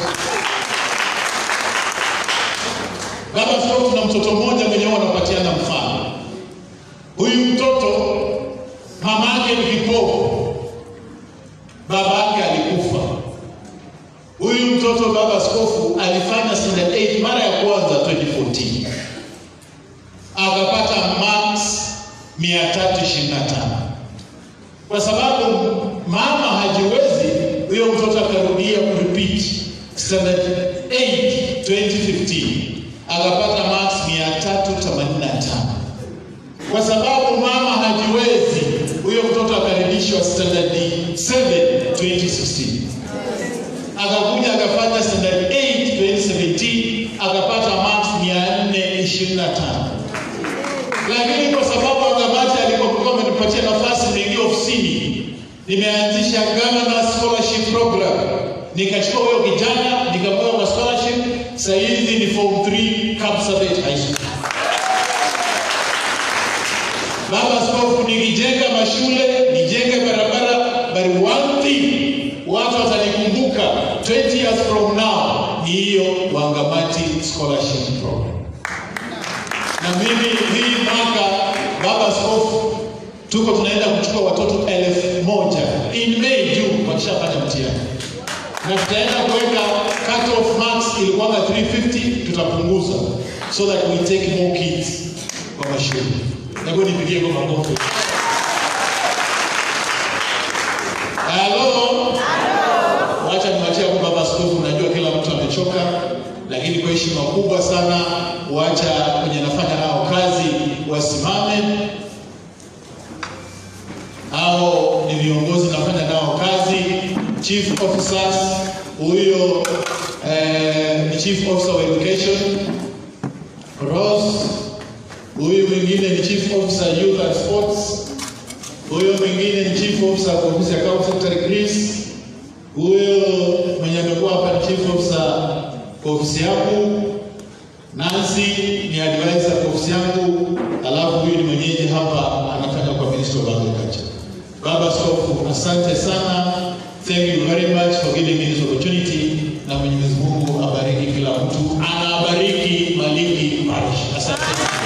[SPEAKER 9] baba askofu tuna mtoto mmoja mwenye wao wanapatiana mfano mama yake ni kipofu, baba yake alikufa. Huyu mtoto baba askofu alifanya standard 8 mara ya kwanza 2014 akapata marks 325 kwa sababu mama hajiwezi, huyo mtoto akarudia kurepeat standard 8 2015 akapata marks 385 kwa sababu mama hajiwezi, huyo mtoto akarudishwa standard 7 2016 akakuja akafanya standard 8 2017 akapata marks 425 lakini kwa sababu Angamati alipokuwa amenipatia nafasi niingie ofisini, nimeanzisha governor scholarship program, nikachukua huyo kijana nikamweka kwa scholarship. Sasa hizi ni form 3 Kapsabet High School. Baba Askofu, nikijenga mashule, nijenge barabara, but one thing watu watanikumbuka 20 years from now ni hiyo Wangamati scholarship program na mimi hii mwaka baba askofu tuko tunaenda kuchukua watoto elfu moja in May June wakishafanya mtihani na tutaenda kuweka cut off marks ilikuwanga 350 tutapunguza so that we take more kids kwa mashule hebu nipigie kwa makofi halo wacha niwachia kwa baba askofu najua kila mtu amechoka lakini kwa heshima kubwa sana wacha wenye nafanya nao kazi wasimame hao ni viongozi nafanya nao kazi chief officers huyo eh, ni chief officer of education Rose huyu mwingine ni chief officer youth and sports huyo mwingine ni chief officer kwa ofisi ya county secretary Chris huyo mwenye amekuwa hapa ni chief officer kwa ofisi yangu Nancy ni advisor kwa ofisi yangu, alafu huyu ni mwenyeji hapa anafanya kwa Ministry of Agriculture. Baba Askofu, asante sana. Thank you very much for giving me this opportunity, na Mwenyezi Mungu abariki kila mtu, anabariki Maliki Parish. Asante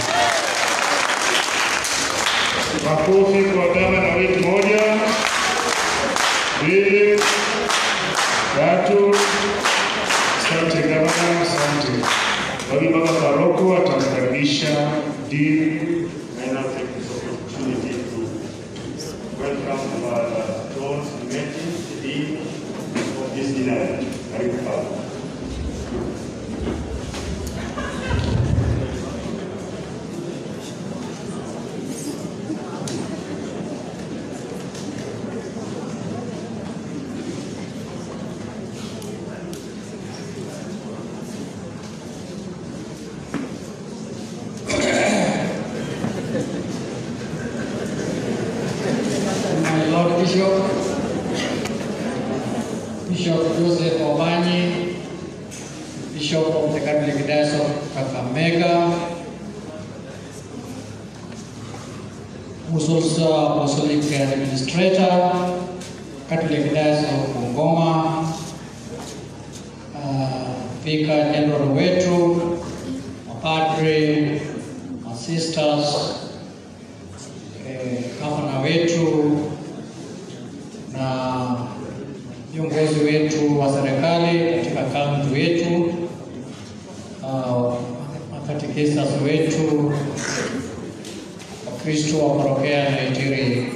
[SPEAKER 1] Makofi kwa gavana wetu moja, mbili, tatu. Asante gavana, asante. Kwa hiyo baba paroko atamkaribisha Dean
[SPEAKER 10] I now take this opportunity to welcome uh, John Simeti, the Dean of this dinner. Karibu Baba.
[SPEAKER 11] my Lord Bishop, Bishop Joseph Obani, Bishop of the Catholic Diocese of Kakamega, who's also Apostolic Administrator, Catholic Diocese of Bungoma, uh, Vicar General wetu, mapadre, masisters, eh, gavana wetu na viongozi wetu wa serikali katika kaunti wetu, uh, makatekistas wetu, Wakristo wa parokia ya Naitiri,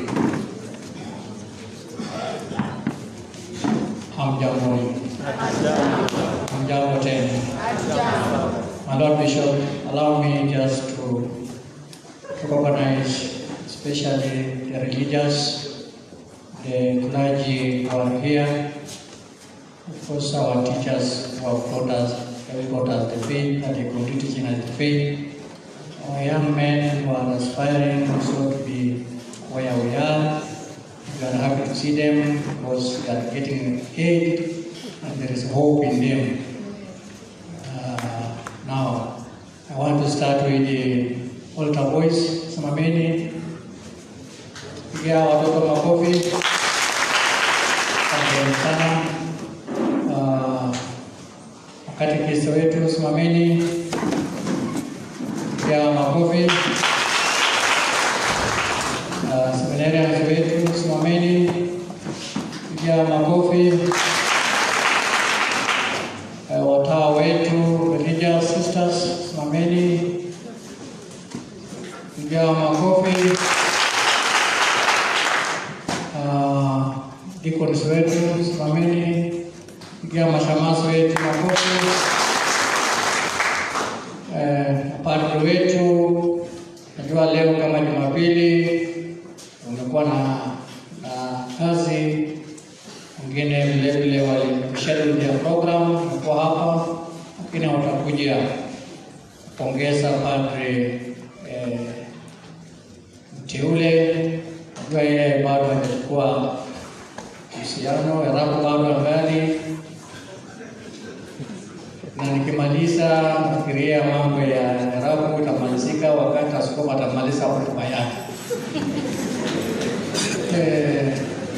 [SPEAKER 11] hamjambo. Hamjambo tena. My Lord Bishop, allow me just to recognize especially the religious, the clergy who are here, of course our teachers who have taught us, have taught us the faith and they continue teaching us the faith, our young men who are aspiring also to be where we are, we are happy to see them because they are getting aid and there is hope in them. Uh, now, I want to start with the altar boys. Simameni, pigia watoto makofi. Asante sana. Uh, Katekista wetu simameni, pigia makofi. Uh, seminarians wetu, simameni, pigia makofi. Eh, Watawa wetu, religious sisters, simameni, pigia makofi. Ah, deacons wetu, simameni, pigia mashemasi wetu makofi. Eh, padri wetu, najua leo kama Jumapili umekuwa na, na kazi wengine vile vile walischedule ya program wako hapa, lakini watakuja kupongeza padri eh, mteule. Najua yeye bado hajachukua uhusiano, Erabu bado angali na nikimaliza nafikiria mambo ya Erabu itamalizika wakati askofu atamaliza hotuba yake. Eh,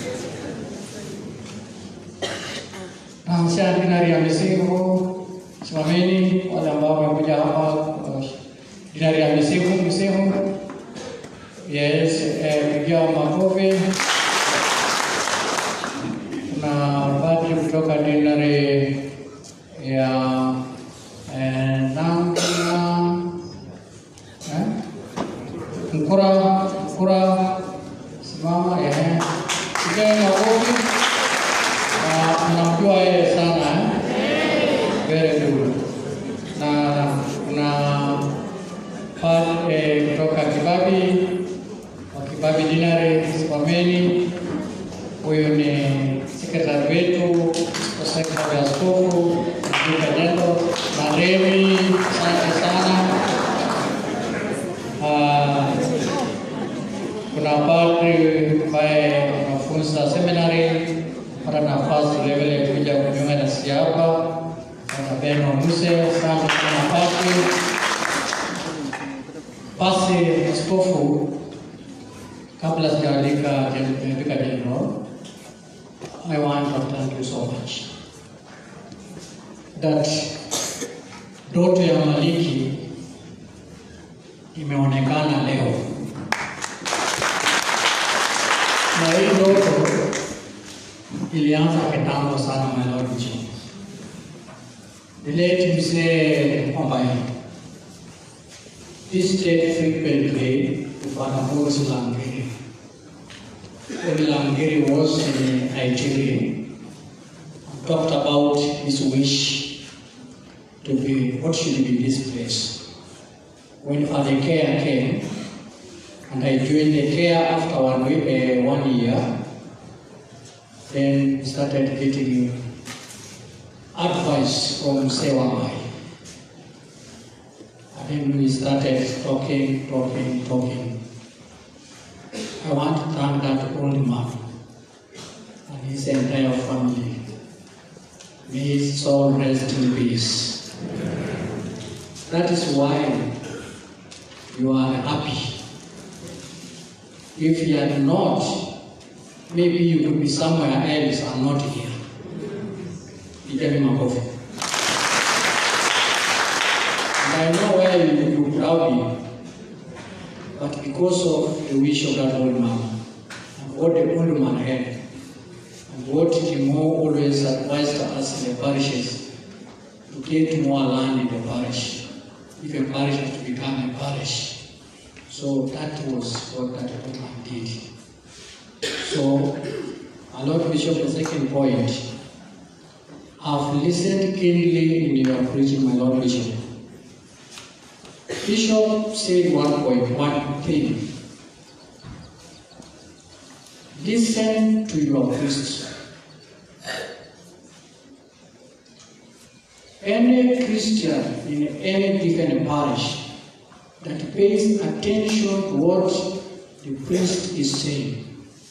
[SPEAKER 11] naanzia dinari ya misimu, simameni wale ambao wamekuja hapa. uh, Dinari ya misimu, misimu, yes, eh, pigia makofi. Kuna padri kutoka dinari ya eh, Nanga eh? Mkura Mkura simama eh. Pigia makofi. Na mnamjua yeye sana eh? Very good. Na kuna pad eh, kutoka Kibabi wa Kibabi Dinari simameni. Huyu ni sekretari wetu kwa sekretari ya askofu Mjumbe Nendo na Remi, asante sana. Ah, kuna padri ambaye anafunza seminary hata nafasi vile vile kuja kujiunga na sisi hapa, Bwana Beno Muse, asante sana padri. Basi askofu, kabla sijaalika Vika General, I want to thank you so much that ndoto ya Maliki imeonekana leo, na hii ndoto ilianza kitambo sana, my Lord Jesus. The late mzee Ombai visited frequently to Father Morris Langiri. When Langiri was in Nigeria, talked about his wish to be what should be this place. When Father Care came, and I joined the care after one, week, uh, one year, then we started getting advice from Sewamai. And then we started talking, talking, talking. I want to thank that old man and his entire family. May his soul rest in peace. That is why you are happy. If you are not, maybe you could be somewhere else and not here. Pigeni makofi. And I know where you, you could have been, but because of the wish of that old man, and what the old man had, and what Timo always advised us in the parishes, to get more land in the parish, if a parish is to become a parish. So that was what that old man did. So, my Lord Bishop, the second point, I've listened keenly in your preaching, my Lord Bishop. Bishop said one point, one thing. Listen to your priest. Any Christian in any given parish that pays attention to what the priest is saying,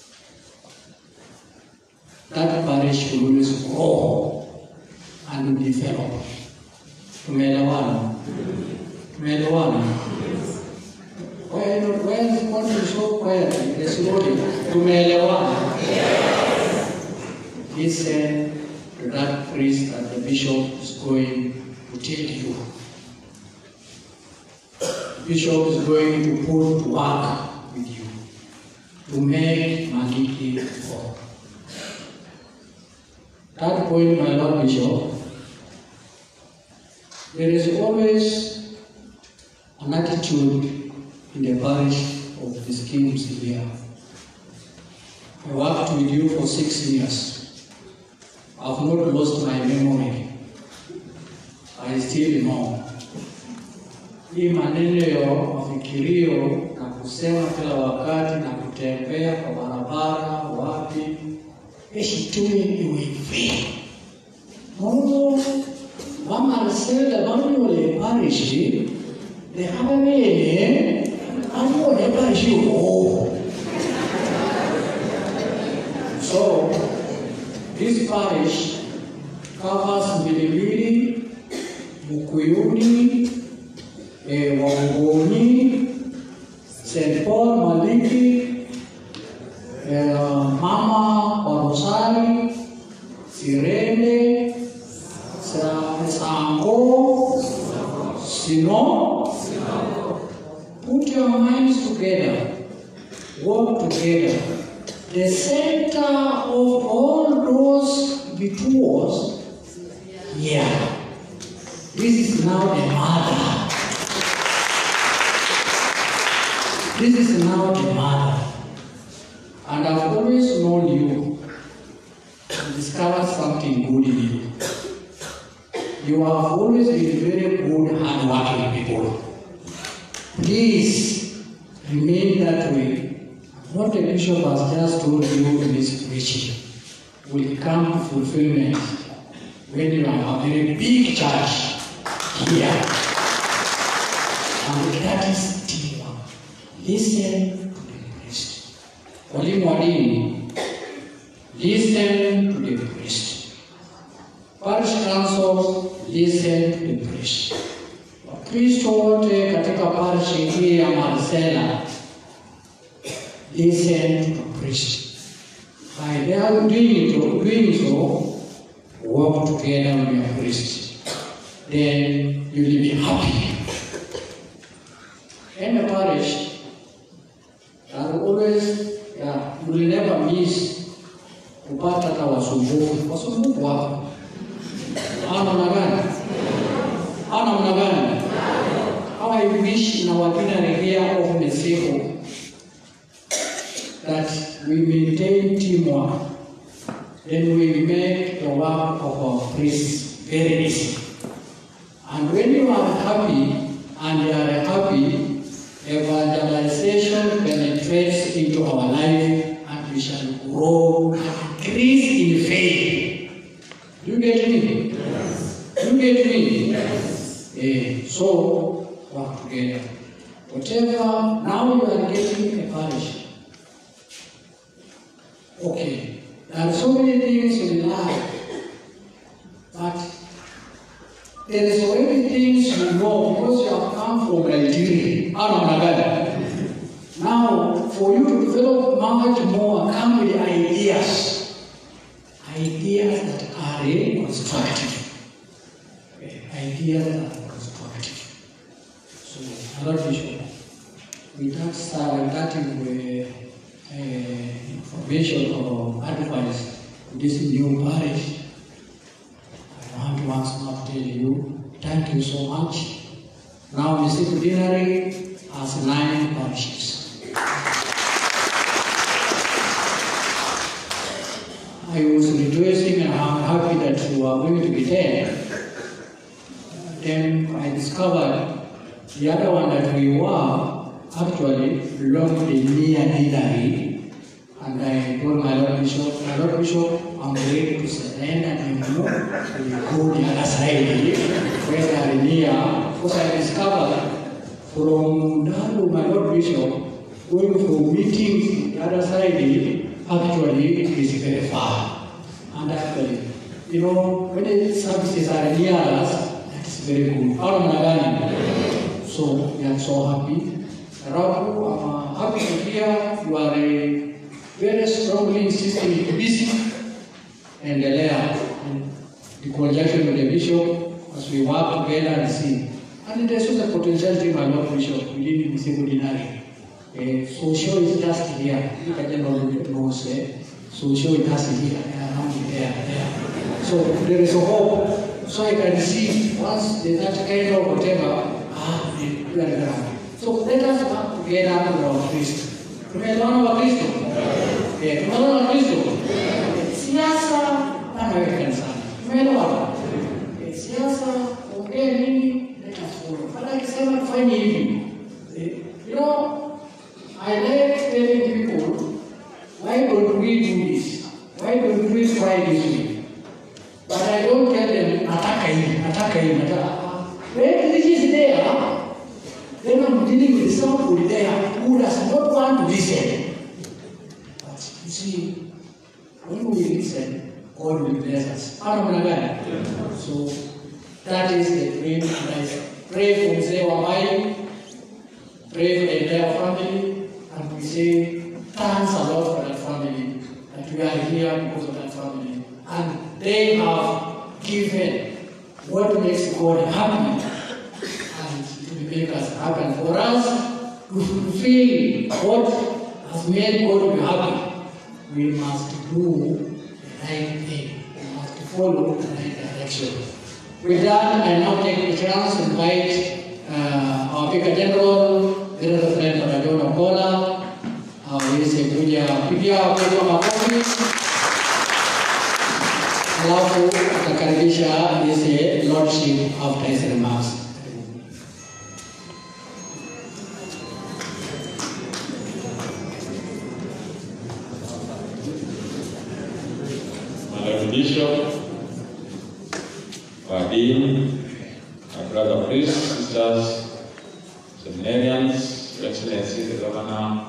[SPEAKER 11] that parish will always grow and will develop. Tumeelewana? Tumeelewana? Why not? Why is it not so quiet? Let's slowly. Tumeelewana? Listen to that priest that the bishop is going to tell you. The bishop is going to put to work with you. to make Maliki whole. Third point, my Lord Bishop, there is always an attitude in the parish of the schemes here. I worked with you for six years. I've not lost my memory. I still know. Hii maneno ya mafikirio na kusema kila wakati na kutembea kwa barabara wapi, eshitume iwe hivi. Mungu vamarcela vanyole parishi lehavavene anyole parishi hoho So, this parish covers Mbilimbili, Mukuyuni, eh, Wangoni, St. Paul Maliki, eh, Mama Warosari, Sirene, Sa- Sango, Sino. Put your minds together, work together. The center of all those rituals, yeah, this is now the mother. This is now the mother. And I've always known you and discovered something good in you. You have always been very good, hardworking people. Please remain that way. What the bishop has just told you in this preaching will come to fulfillment when you have a very big church here. And that is teamwork. Listen to the priest. Walimu wa dini, listen to the priest. Parish council, listen to the priest. Wakristo wote katika parishi hii ya Marsela, listen to the priest. By their doing so, doing so, work together with your priest. Then you will be happy. In the parish, there are always, yeah, you will never miss kupata hata wasumbufu. Wasumbufu wapo. Hawa namna gani? Hawa namna gani? How I wish in our ordinary here of Mexico that we maintain teamwork, then we make the work of our priests very easy. And when you are happy and you are happy, evangelization penetrates into our life and we shall grow, increase in faith. Do you get me? Yes. Do you get me? Yes. Eh, so, work together. Whatever, now you are getting a parish. Okay, there are so many things in life, but there is already things you know because you have come from Nigeria. Anamagada. Now, for you to develop much more, come with ideas. Ideas that are eh, constructive. Eh, Ideas that are constructive. So, Lord Bishop, with that start, with that uh, uh, information or advice to this new parish, I want once more to tell you, thank you so much. Now, Mr. Dinari has nine parishes. I was rejoicing and I'm happy that you are going to be there. Then I discovered the other one that we were actually belonged near Dinari. And I told my Lord Bishop, my Lord Bishop, I'm ready to surrender and you know, we go the other side where they are near. Because I discovered from Dalu, my Lord Bishop, going for meetings the other side, actually it is very far. And actually, you know, when the services are near us, that is very good. Out of Nagani. So we are so happy. Rabu, I'm uh, happy to hear you are a very strongly insisting to busy and there in the conjunction with the bishop as we work together and see. And there's also a potentiality, my Lord Bishop, within the secondary. Uh, social is just here. You can general knows uh, social is just here, around here, there. So there is a hope. So I can see once there's that kind of whatever, ah, we are around. So let us come together with our Kristo. Tumeelewana wa Kristo? Eh, tumeelewana wa Kristo? Siasa bana wewe kanisani. Tumeelewana? Eh, siasa ongea nini? Let us follow. Bana akisema tufanye hivi. Eh, You know, I like telling people, why don't we do this? Why don't we try this way? But I don't tell them, nataka hivi, nataka hivi, nataka. When this is there, then I'm dealing with somebody there who does not want to listen. But you see, when we listen, God will bless us. Ano mna gani? So that is the dream. And I pray for mzee wa Mai, pray for the entire family, and we say thanks a lot for that family, that we are here because of that family. And they have given what makes God happy and to make us happy. And for us to fulfill what has made God be happy, we must do the right thing. We must follow the right direction. With that, I now take the chance to invite uh, our Vicar General, Venerable Friend Rajon Okola, aweze kuja pigia kwa makofi, alafu atakaribisha his lordship after his remarks.
[SPEAKER 12] Madam Bishop, our Dean, my brother priests, sisters, seminarians, Your Excellency the Governor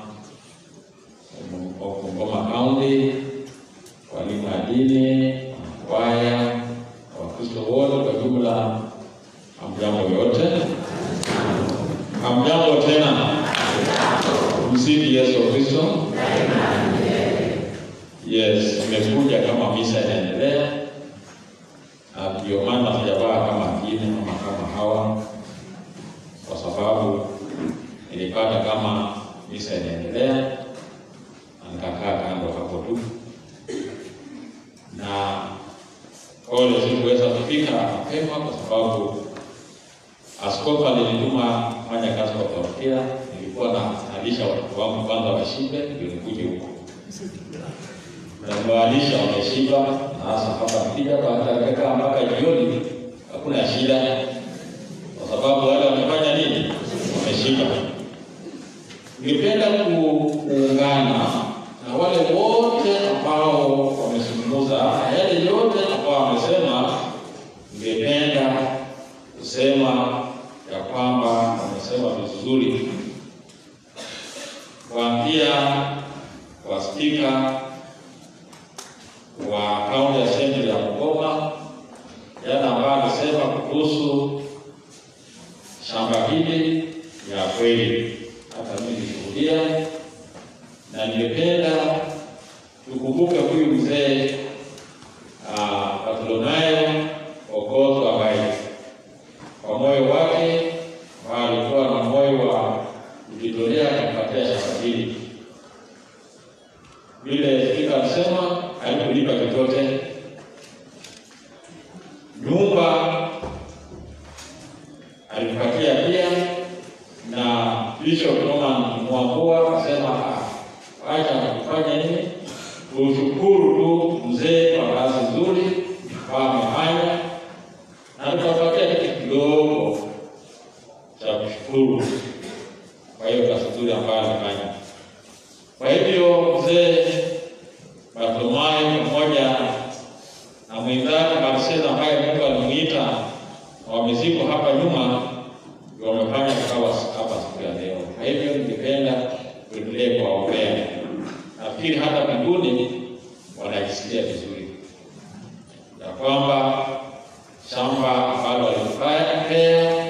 [SPEAKER 12] of Bungoma County, walimu wa dini, kwaya, Wakristo wote kwa jumla, hamjambo yote. Hamjambo tena. Msifu Yesu Kristo. Yes, nimekuja kama misa inaendelea, na ndio maana sijavaa kama wengine ama kama hawa, kwa sababu nilipata kama misa inaendelea na nikakaa kando hapo tu, na ole sikuweza kufika mapema kwa sababu askofu alinituma kufanya kazi kwa parokia. Nilikuwa na nalisha watoto wangu kwanza washibe, ndio nikuje huko na nimewalisha wameshiba, na hasa hapa nikija watakaa mpaka jioni, hakuna shida, kwa sababu wale wamefanya nini? Wameshiba. Ningependa ku- kuungana na wale wote ambao wamezungumza na yale yote ambao wamesema. Ningependa kusema ya kwamba wamesema vizuri, kuanzia kwa spika wa kaunti assembly ya Bungoma, yale ambayo alisema kuhusu shamba hili ya kweli, hata mimi nishuhudia, na ningependa tukumbuke huyu mzee uh, Bartholomayo Okoth ambaye kwa moyo wake ambao alikuwa na moyo wa kujitolea kumpatia shamba hili vile spika alisema haikulipa chochote. Nyumba alipatia pia, na Bishop Norman Mwambua akasema "Ah, acha kufanya nini, tushukuru tu mzee kwa kazi nzuri ambayo amefanya, na tutapatia kitu kidogo cha kushukuru kwa hiyo kazi nzuri ambayo amefanya. Kwa hivyo mzee Bartholomayo pamoja na mwenzake Marcelo ambaye Mungu alimuita na wamezikwa hapa nyuma, ndio wamefanya kikawa hapa siku ya leo. Kwa hivyo ningependa tuendelee kuwaombea. Nafikiri hata mbinguni wanajisikia vizuri ya kwamba shamba ambalo walipea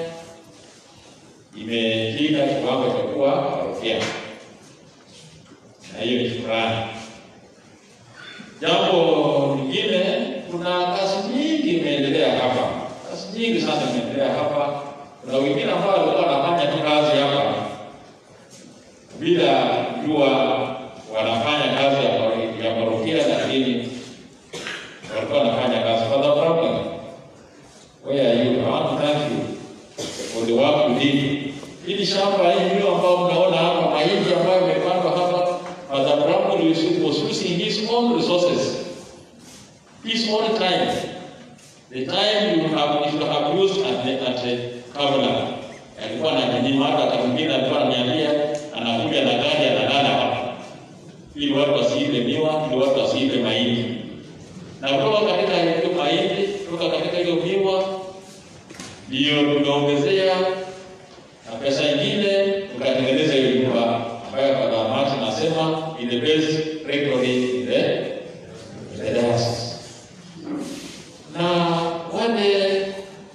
[SPEAKER 12] imefika kiwango cha kuwa parokia na hiyo ni shukrani. Jambo lingine, kuna kazi nyingi imeendelea hapa, kazi nyingi sana imeendelea hapa. Kuna wengine ambao walikuwa wanafanya tu kazi hapa, bila kujua wanafanya kazi ya paro- ya parokia, lakini walikuwa wanafanya kazi. Father Problem, where are you? I want to thank you for the work you did. Hili shamba hii ndio ambao mnaona hapa, mahindi ambayo imepandwa hapa, Father Bramwell was using his own resources, his own time, the time you have, you have used at the, at the Kabla. Alikuwa anajinyima, hata wakati mwingine alikuwa ananiambia anakuja na gari analala hapa, ili watu wasiibe miwa, ili watu wasiibe mahindi. Na kutoka katika hiyo mahindi, kutoka katika hiyo miwa, ndio tumeongezea na pesa ingine tukatengeneza hiyo nyumba ambayo Father Martin anasema in the best rectory in the, in the diocese. Na wale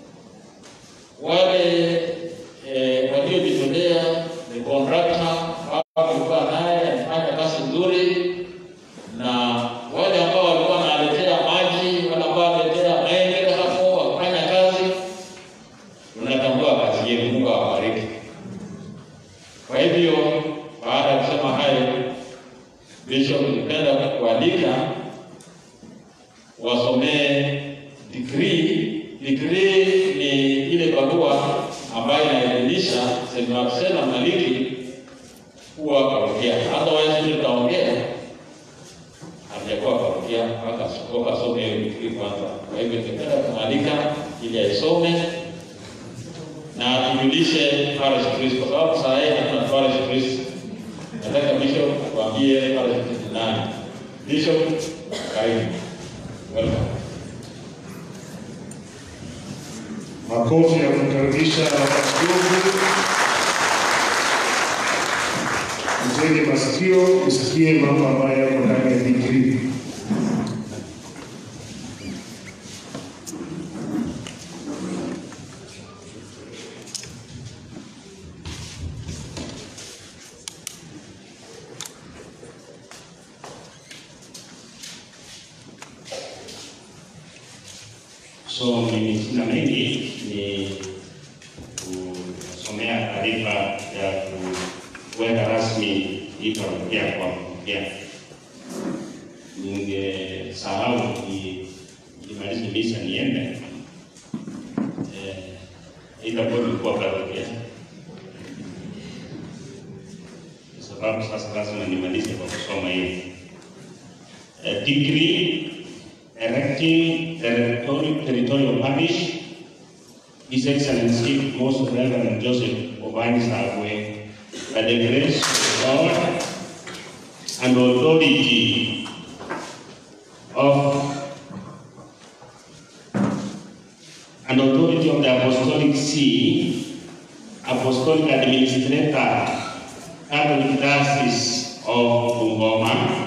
[SPEAKER 12] wale eh, waliojitolea ni contractor ambao tulikuwa naye alifanya kazi nzuri, na wale ambao walikuwa wanaletea maji, wale ambao wanaletea maendeleo hapo wakifanya kazi, tunatambua kazi yenu. Mungu awabariki. Kwa hivyo baada ya kusema hayo, Bishop, ningependa kualika wasomee degree. Degree ni ile barua ambayo inaelimisha St. Marcella Maliki kuwa parokia. Otherwise vile tutaongea hajakuwa parokia mpaka askofu asome hiyo degree kwanza. Kwa hivyo ningependa kumwalika ili aisome na tujulishe parish priest, kwa sababu saa hii hatuna parish priest. Nataka bishop kuambie parish priest ni nani. Bishop, karibu. Welcome.
[SPEAKER 1] Makofi ya kumkaribisha askofu. Mtege masikio usikie mambo ambayo yako ndani ya digrii.
[SPEAKER 10] So mimi sina mengi, ni kusomea taarifa ya kuweka rasmi hii parokia kwa parokia. Ningesahau ni- nimalize misa niende, eh, itakuwa ilikuwa parokia, kwa sababu sasa lazima nimalize kwa kusoma hiyo Eh, degree erecting territorial, territorial parish, His Excellency Most Reverend Joseph Obani Sagwe, by the grace of God and authority of and authority of the Apostolic See, Apostolic Administrator, Catholic Diocese of Bungoma,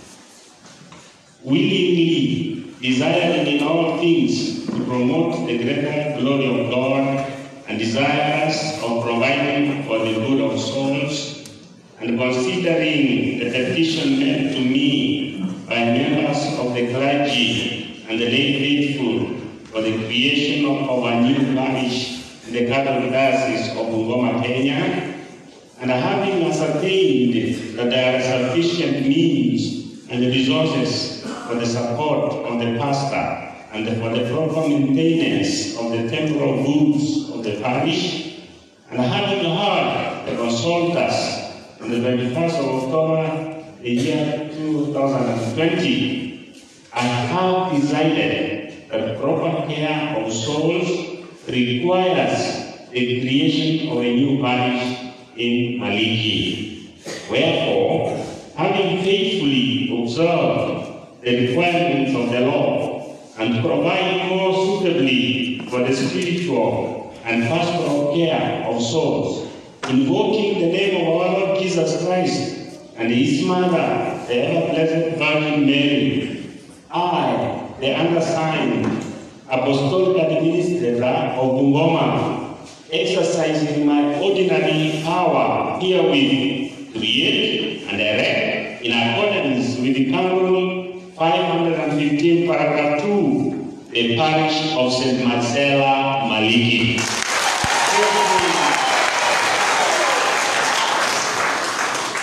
[SPEAKER 10] willingly desiring in all things to promote the greater glory of God and desirous of providing for the good of souls, and considering the petition made to me by members of the clergy and the lay faithful for the creation of our new parish in the Catholic Diocese of Bungoma, Kenya, and having ascertained that there are sufficient means and resources for the support of the pastor and for the proper maintenance of the temporal goods of the parish, and having heard the consultants on the 21st of October, the year 2020, I have decided that proper care of souls requires the creation of a new parish in Maliki. Wherefore, having faithfully observed the requirements of the law and provide more suitably for the spiritual and pastoral care of souls, invoking the name of our Lord Jesus Christ and his mother, the ever blessed Virgin Mary, I, the undersigned apostolic administrator of Bungoma, exercising my ordinary power herewith, create and erect in accordance with the canon 515 paragraph 2, the parish of St. Marcella Maliki.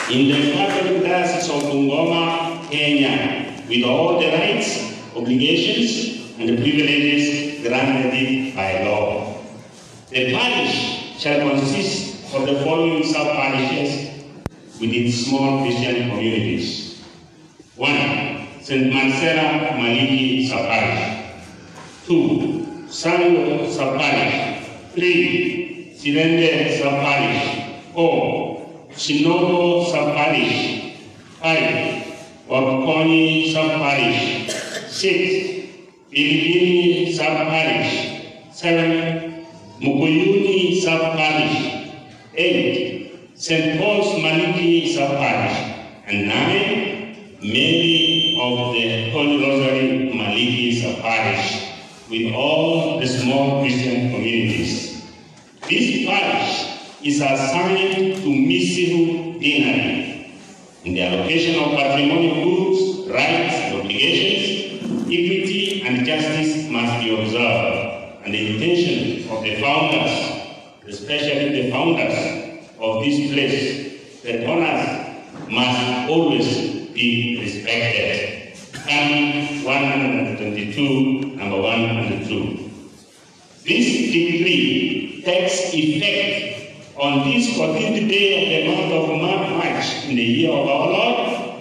[SPEAKER 10] in the Catholic Diocese of Bungoma, Kenya, with all the rights, obligations, and privileges granted by law. The parish shall consist of the following sub-parishes with its small Christian communities. One, St. Marcella Maliki Sub-Parish. Two, Sango Sub-Parish. Three, Sirende Sub-Parish. Four, Shinobo Sub-Parish. Five, Wapkoni Sub-Parish. Six, Pilipini Sub-Parish. Seven, Mukuyuni Sub-Parish. Eight, St. Paul's Maliki Sub-Parish. And nine, Mary of the Holy Rosary Maliki Sub-Parish, with all the small Christian communities. This parish is assigned to Misihu Deanery in the allocation of patrimonial goods, rights, and obligations, equity and justice must be observed, and the intention of the founders, especially the founders of this place, the owners must always be respected. Psalm 122, number 102. This decree takes effect on this 14th day of the month of March in the year of our Lord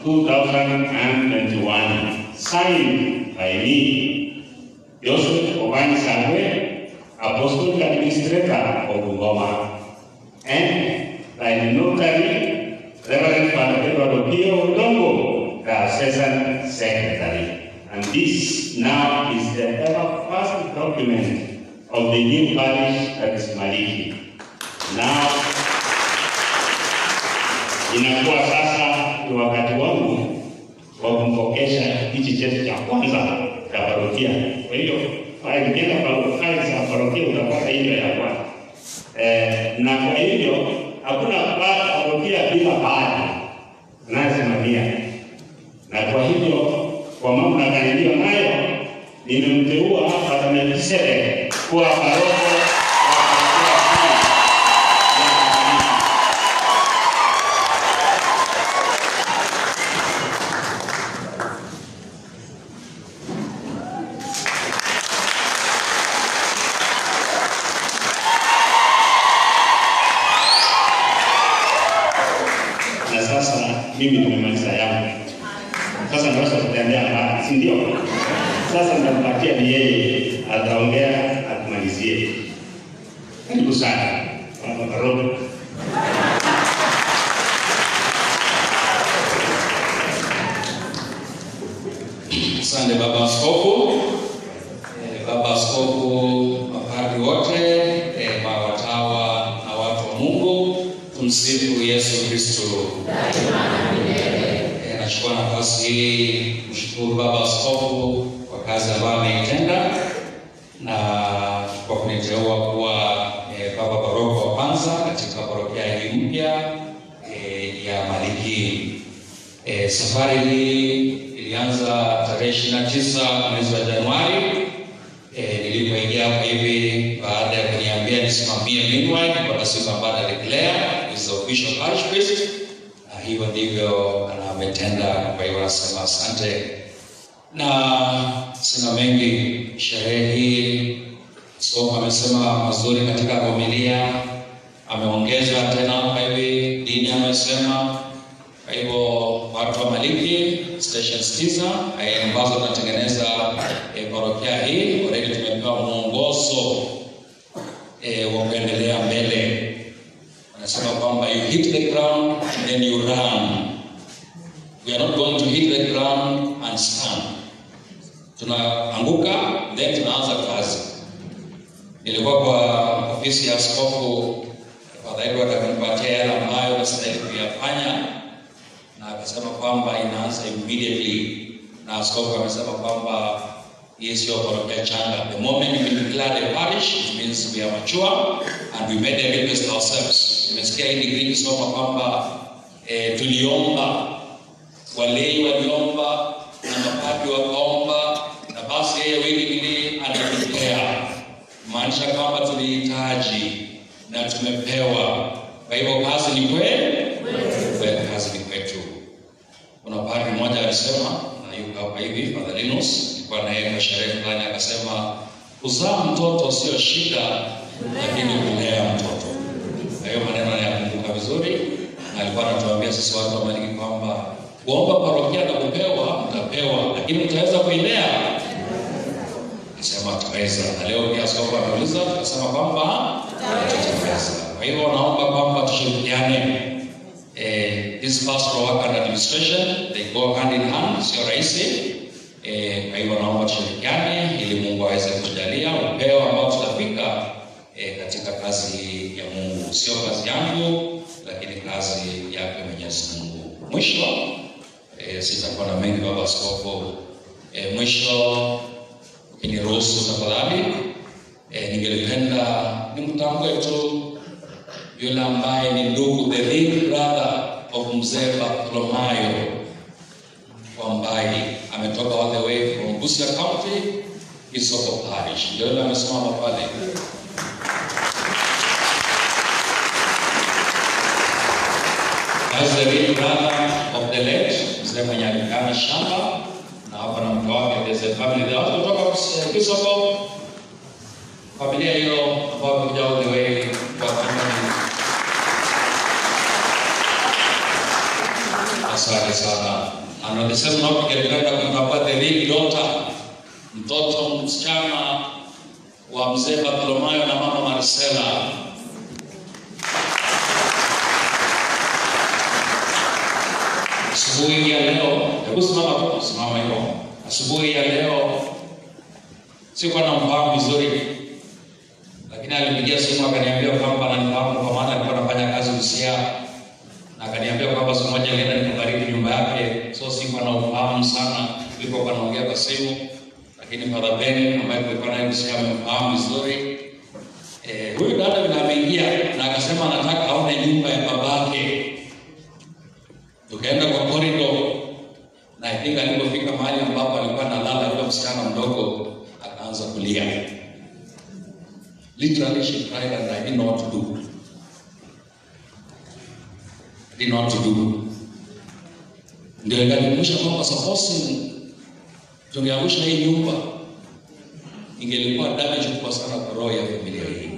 [SPEAKER 10] 2021, signed by me, Joseph Obani Sagwe, Apostolic Administrator of Bungoma, and by the notary, Reverend Father Edward Opio Odongo, the Assistant Secretary. And this now is the ever first document of the new parish that is Maliki. Now, inakuwa sasa ni wakati wangu wa kumpokesha hichi cheti cha kwanza cha parokia. Kwa hiyo faili ukienda pa- faili za parokia utapata hiyo ya kwanza eh, na kwa hivyo hakuna pa- parokia bila baadhi anayesimamia, na kwa hivyo kwa mamlaka niliyo nayo nimemteua Padre Melkisedek kuwa paroko na sasa mimi nimemaliza yangu. Sasa naweza kutembea mbali, si ndio? Sasa nitampatia ni yeye, ataongea atumalizie. Karibu sana Baba Paroko.
[SPEAKER 13] Asante Baba Askofu, eh, Baba Askofu, mapadri wote, eh, mawatawa na watu wa Mungu, tumsifu Yesu Kristo. Eh, Nachukua nafasi hii kumshukuru Baba Askofu kwa kazi ambayo ameitenda na kwa kuniteua kuwa eh, Baba Paroko wa kwanza katika parokia hii mpya eh, ya Maliki. E, safari hii ilianza tarehe 29 mwezi wa Januari e, nilipoingia hapa hivi baada ya kuniambia nisimamie midwife kwa siku ambayo alideclare is the official parish priest, na hivyo ndivyo na ametenda. Kwa hiyo nasema asante, na sina mengi. Sherehe hii Askofu amesema mazuri katika homilia, ameongeza tena hapa hivi, dini amesema kwa hivyo watu wa Maliki stations tisa eh, ambazo tunatengeneza eh, parokia hii already tumepewa mwongozo eh, wa kuendelea mbele. Wanasema kwamba you hit the ground and then you run. We are not going to hit the ground and stand. Tunaanguka then tunaanza kazi. Nilikuwa kwa ofisi ya askofu Father Edward akanipatia yale ambayo nastahili kuyafanya na akasema kwamba inaanza immediately, na askofu amesema kwamba hii sio parokia changa. The moment we declare the parish it means we are mature and we made a request ourselves. Nimesikia hii degree ikisoma kwamba eh, tuliomba, walei waliomba na mapadri wakaomba, na basi yeye willingly anadeclare, maanisha kwamba tulihitaji na tumepewa. Kwa hivyo kazi ni kweli kwe- kazi ni kwetu. Kuna padri mmoja alisema, na yuko hapa hivi, Father Linus, alikuwa na yeye kwa sherehe fulani, akasema kuzaa mtoto sio shida, lakini kulea mtoto. Na hiyo maneno nayakumbuka vizuri, na alikuwa anatuambia sisi watu wa Maliki kwamba kuomba parokia na kupewa mtapewa, lakini mtaweza kuilea Nisema tutaweza, na leo pia askofu ameuliza, tukasema kwamba tutaweza. Kwa hivyo naomba kwamba tushirikiane. Eh, this pastoral work and administration they go hand in hand, sio rahisi. Eh, kwa hivyo naomba tushirikiane ili Mungu aweze kutujalia upeo ambao tutafika eh, katika kazi ya Mungu, sio kazi yangu, lakini kazi yake Mwenyezi Mungu. Mwisho eh, sitakuwa na mengi baba askofu. Eh, mwisho Ukiniruhusu tafadhali, eh, ningelipenda nimtambue tu yule ambaye ni ndugu, the big brother of mzee Bartholomayo Wambai, ametoka all the way from Busia County, Isoko Parish. Ndio yule amesimama pale. As the big brother of the late mzee mwenye alikana shamba na hapa na mke wake, there's a family there. Watu kutoka Kisoko, familia hiyo ambao wamekuja all the way kwa family. Asante sana. And on the same note, ningependa kumtambua the big daughter, mtoto msichana wa mzee Bartholomayo na mama Marcela. Asubuhi ya leo, hebu simama tu, simama hivyo. Asubuhi ya leo sikuwa na mfahamu vizuri, lakini alipigia simu akaniambia kwamba ananifahamu kwa maana alikuwa anafanya kazi Busia, na akaniambia kwamba siku moja alienda nikabariki nyumba yake, so sikuwa na ufahamu sana, tulipokuwa naongea kwa simu, lakini Father Ben ambaye tulikuwa naye Busia amemfahamu vizuri. Eh, huyu dada vile ameingia na akasema anataka aone nyumba ya babake tukaenda kwa corridor na I think alipofika mahali ambapo alikuwa analala yule msichana mdogo akaanza kulia. Literally she cried and I didn't know what to do. I didn't know what to do. Ndio ikanikumbusha kwamba suppose tungeangusha hii nyumba ingelikuwa damage kubwa sana kwa roho ya familia hii.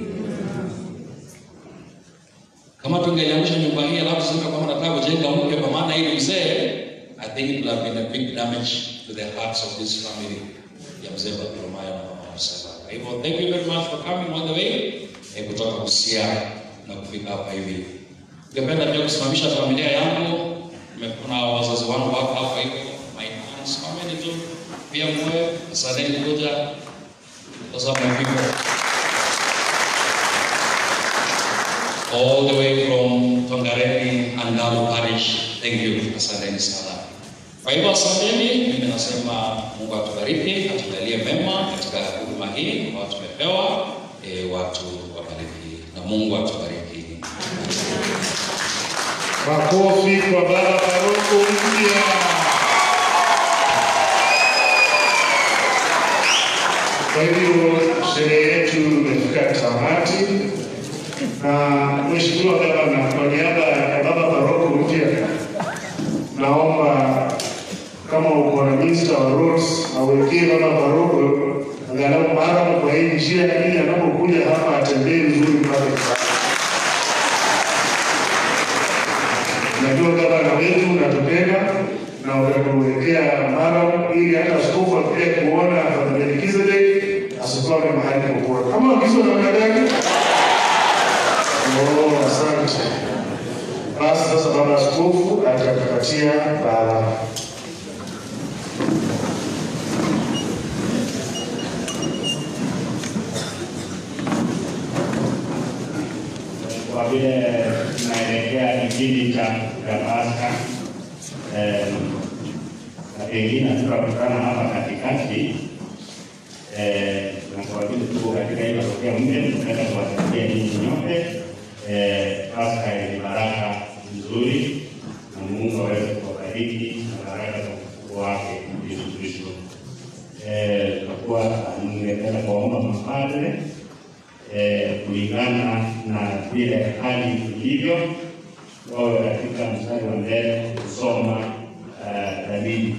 [SPEAKER 13] Kama tungeliangusha nyumba hii alafu sema kama nataka kujenga mpya kwa maana hii ni mzee, I think it would have been a big damage to the hearts of this family ya mzee Bartholomayo na mama Marcela. Kwa hivyo thank you very much for coming all the way eh, kutoka Busia na kufika hapa hivi. Ningependa pia kusimamisha familia yangu. Nimekuna wazazi wangu wako hapa hivi. My aunts, simameni tu. Pia mwe, asanteni kuja. Those are my people. all the way from Tongareni and Dalu Parish. Thank you. Asanteni sana. Kwa hivyo asanteni, mimi nasema Mungu atubariki, atujalie mema katika huduma hii ambayo tumepewa, e, watu wabariki na Mungu atubariki.
[SPEAKER 1] Makofi kwa baba paroko mpya. Kwa hivyo sherehe yetu imefika tamati, na Mheshimiwa Gavana, kwa niaba ya baba paroko mpya, naomba kama uko na minister wa roads awekee baba paroko angalau mara kwa hii njia, ili anapokuja hapa atembee vizuri mpaka Kibaki. Najua gavana wetu unatupenda na utatuwekea mara ili hata askofu akija kuona Padre Melkizedek asikwame mahali popote. Kama agizo namna gani? Oh, asante. Basi sasa baba askofu atatupatia baraka.
[SPEAKER 10] kwa vile tunaelekea kipindi cha cha Pasaka eh, na pengine tutakutana hapa katikati eh, na kwa vile tuko katika hii parokia mpya, tunataka kuwatakia ninyi nyote eh, Pasaka yenye baraka nzuri, na Mungu aweze kuwabariki na baraka za ufufuo wake Yesu Kristo. Eh, tutakuwa ningependa kuwaomba mapadre eh, kulingana na vile hali ilivyo wawe katika mstari wa mbele kusoma uh, dalili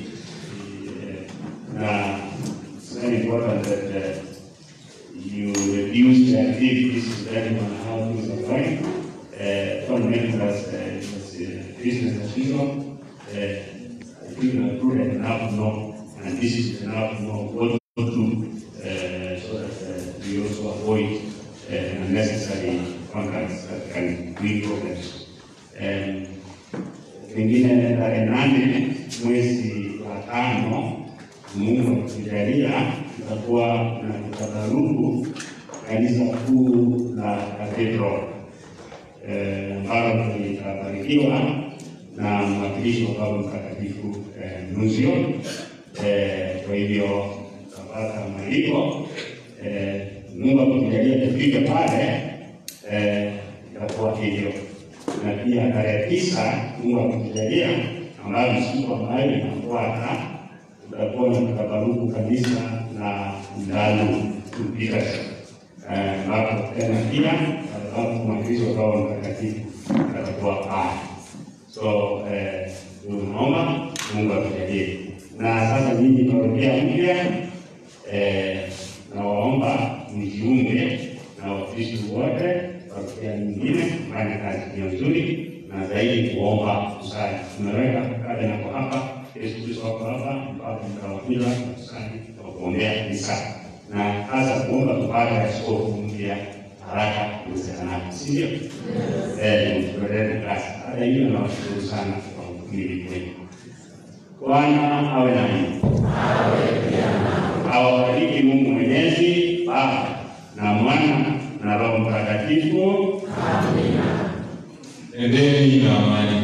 [SPEAKER 10] na it's very important that uh, you reduce the activities depending on how things are going. Uh, don't make it as, uh, as uh, business as usual. Uh, people are prudent enough to know, and this is enough to know what to do uh, so that uh, we also avoid uh, unnecessary contacts that can bring problems. Um, pengine tarehe nane mwezi wa tano Mungu akijalia tutakuwa na kutabaruku kanisa kuu la Cathedral eh, ambalo litabarikiwa na mwakilishi wa Baba Mtakatifu eh, Nunzio. Eh, kwa hivyo tutapata mwaliko eh, Mungu akijalia tufike pale eh, itakuwa hivyo, na pia tarehe tisa Mungu akitujalia, ambayo ni siku ambayo inafuata tutakuwa na kutabaruku kanisa na ndalu tupika ambapo tena pia ambapo mwakilishi wa Baba Mtakatifu atakuwa pale. So eh, tunaomba Mungu atujalie. Na sasa nyinyi parokia mpya eh, nawaomba mjiunge na Wakristo wote parokia nyingine kufanya kazi hiyo nzuri na zaidi kuomba kusali. Tumeweka kada nako hapa, Yesu Kristo wako hapa, mpaka mkawapila na kusali kwa kuombea kanisa na hasa kuomba tupate askofu mpya haraka iwezekanavyo, si ndio? Eh, tuendelee kazi. Hata hiyo nawashukuru sana kwa ukumili kwenu. Bwana awe nanyi, awabariki Mungu Mwenyezi, Baba na Mwana na Roho Mtakatifu.
[SPEAKER 14] Endeni na amani.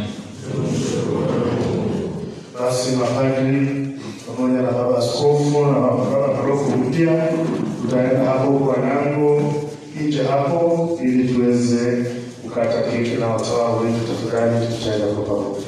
[SPEAKER 1] Basi mapadri pamoja na baba askofu na baba paroko mpya tutaenda hapo kwa nango nje hapo, ili tuweze kukata keki na watawa wetu. Tafadhali tutaenda kwa pamoja.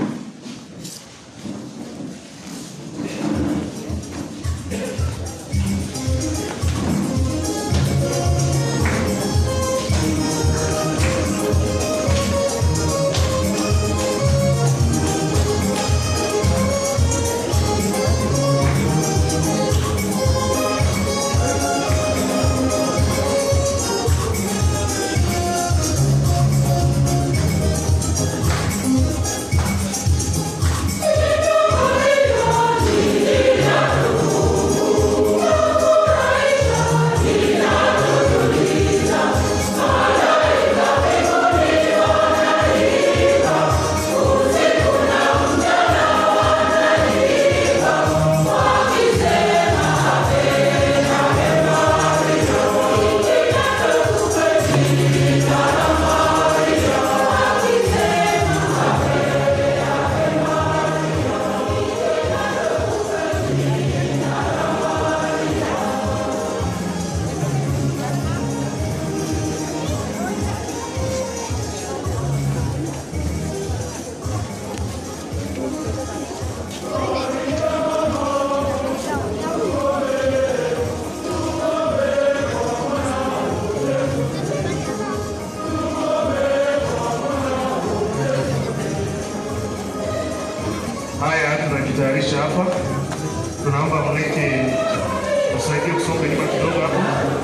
[SPEAKER 1] Haya, tunajitayarisha hapa, tunaomba mlete usaidie kusonga nyuma kidogo hapo.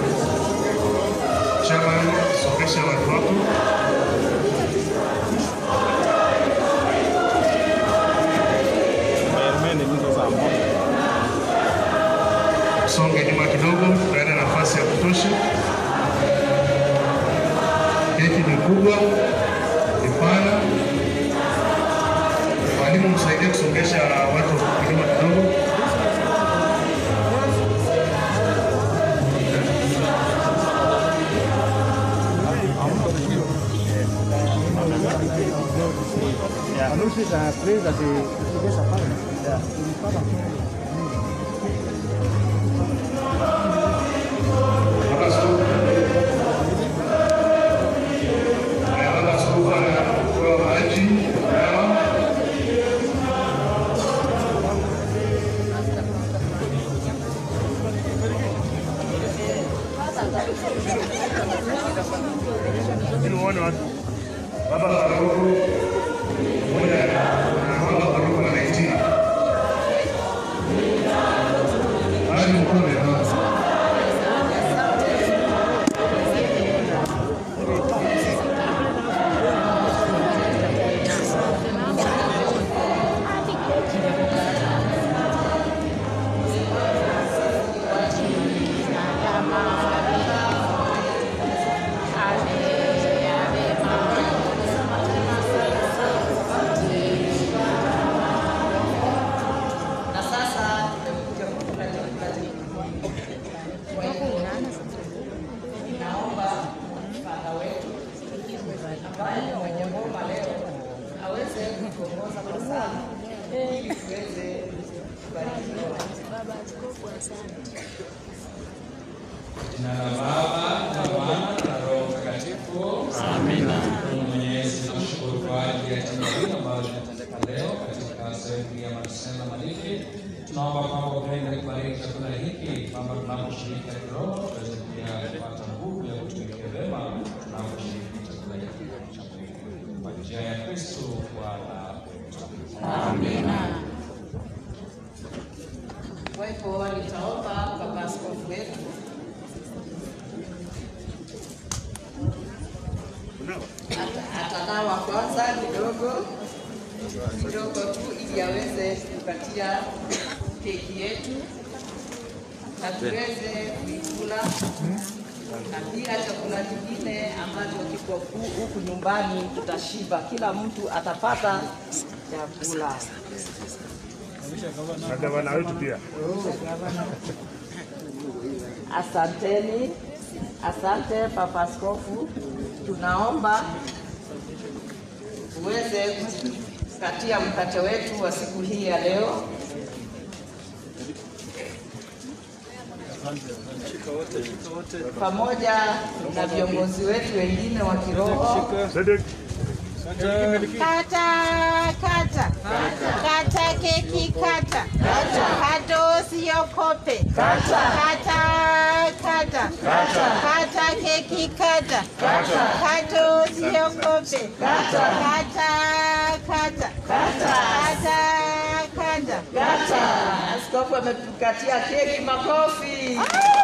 [SPEAKER 1] Chama, songesha watu wako. Songe nyuma kidogo, tunaenda nafasi ya kutosha. Keki ni kubwa, ni pana. Mwalimu msaidie kusongesha watu nyuma kidogo. Baba Askofu. Haya, Baba Askofu anapewa maji, dawa. Ili uone watu. Baba Paroko
[SPEAKER 14] ili tuweze kubarikiwa.
[SPEAKER 13] Jina la Baba na Mwana na Roho Mtakatifu. Amina. Mungu Mwenyezi, tunashukuru kwa ajili ya tendo hili ambalo linatendeka leo katika sehemu hii ya Marisela Maliki. Tunaomba kwamba upende kubariki chakula hiki kwamba tunaposhiriki kiroho tuweze pia kupata nguvu ya kutumikia vema tunaposhiriki chakula hiki cha mwili. Kwa njia ya Kristo Bwana wetu.
[SPEAKER 14] Amina. Kwa hivyo nitaomba baba askofu wetu Ata- atanawa kwanza kidogo kidogo tu ili aweze kupatia keki yetu na tuweze kuikula na pia chakula kingine ambacho kiko ku- huku nyumbani tutashiba, kila mtu atapata chakula.
[SPEAKER 1] Na gavana wetu pia.
[SPEAKER 14] Asanteni, asante Papa Askofu, tunaomba uweze kukatia mkate wetu wa siku hii ya leo. pamoja na viongozi wetu wengine wa kiroho.
[SPEAKER 15] Kata, kata. Kata keki kata. Kata usiokope. Kata, kata. Kata keki kata. Kata usiokope. Kata, kata. Kata, kata.
[SPEAKER 14] Askofu ametukatia keki, makofi.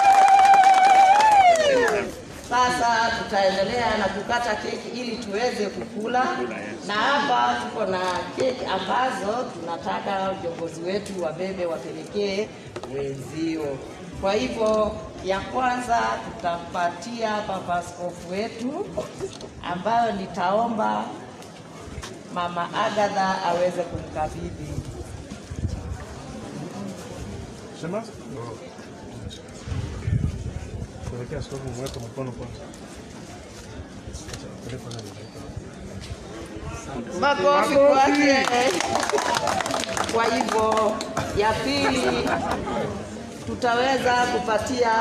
[SPEAKER 14] Sasa tutaendelea na kukata keki ili tuweze kukula, na hapa tuko na keki ambazo tunataka viongozi wetu wabebe wapelekee wenzio. Kwa hivyo ya kwanza tutampatia Papa Askofu wetu ambayo nitaomba Mama Agatha aweze kumkabidhi.
[SPEAKER 1] Sema? Kuelekea askofu mweke mkono kwanza. Peleka nani?
[SPEAKER 14] Makofi kwake. Kwa hivyo ya pili tutaweza kupatia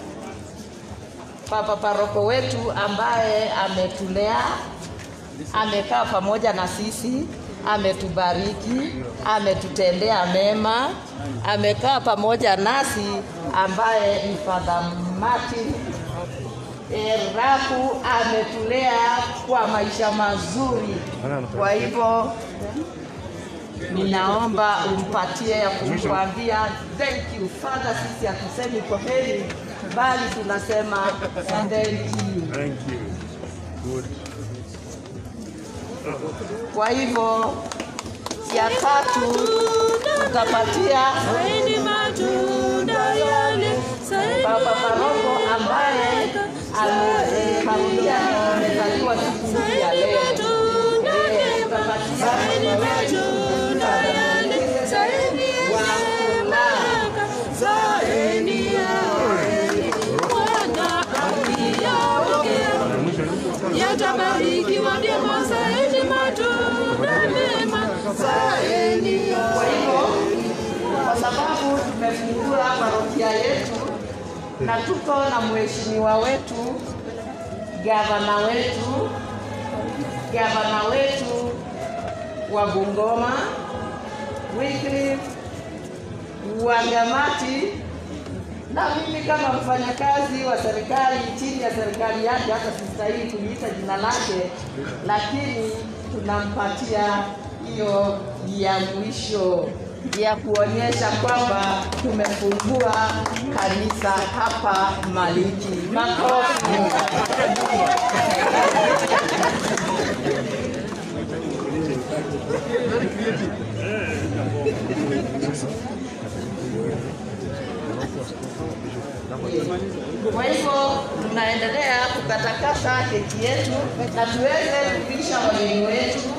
[SPEAKER 14] papa paroko wetu ambaye ametulea, amekaa pamoja na sisi, ametubariki, ametutendea mema, amekaa pamoja nasi, ambaye ni Father Martin Eraku ametulea kwa maisha mazuri. Kwa hivyo ninaomba umpatie ya kumwambia thank you Father. Sisi hatusemi kwa heri, bali tunasema thank you.
[SPEAKER 1] Thank you. Good.
[SPEAKER 14] Kwa hivyo ya tatu tutapatia Baba Paroko ambaye ameparudia amezaliwa siku hii ya leo. Eh, tutapatia
[SPEAKER 15] Yatabarikiwa ndimo zaeni matunda mema zaeni
[SPEAKER 14] Kwa hivyo kwa sababu tumefungua parokia yetu na tuko na mheshimiwa wetu, gavana wetu, gavana wetu wa Bungoma Wycliffe Wangamati, na mimi kama mfanyakazi wa serikali chini ya serikali yake, hata sistahili kuliita jina lake, lakini tunampatia hiyo ya mwisho ya kuonyesha kwamba tumefungua kanisa hapa Maliki. Makofi. Kwa hivyo tunaendelea kukatakata keki yetu na tuweze kupisha wageni wetu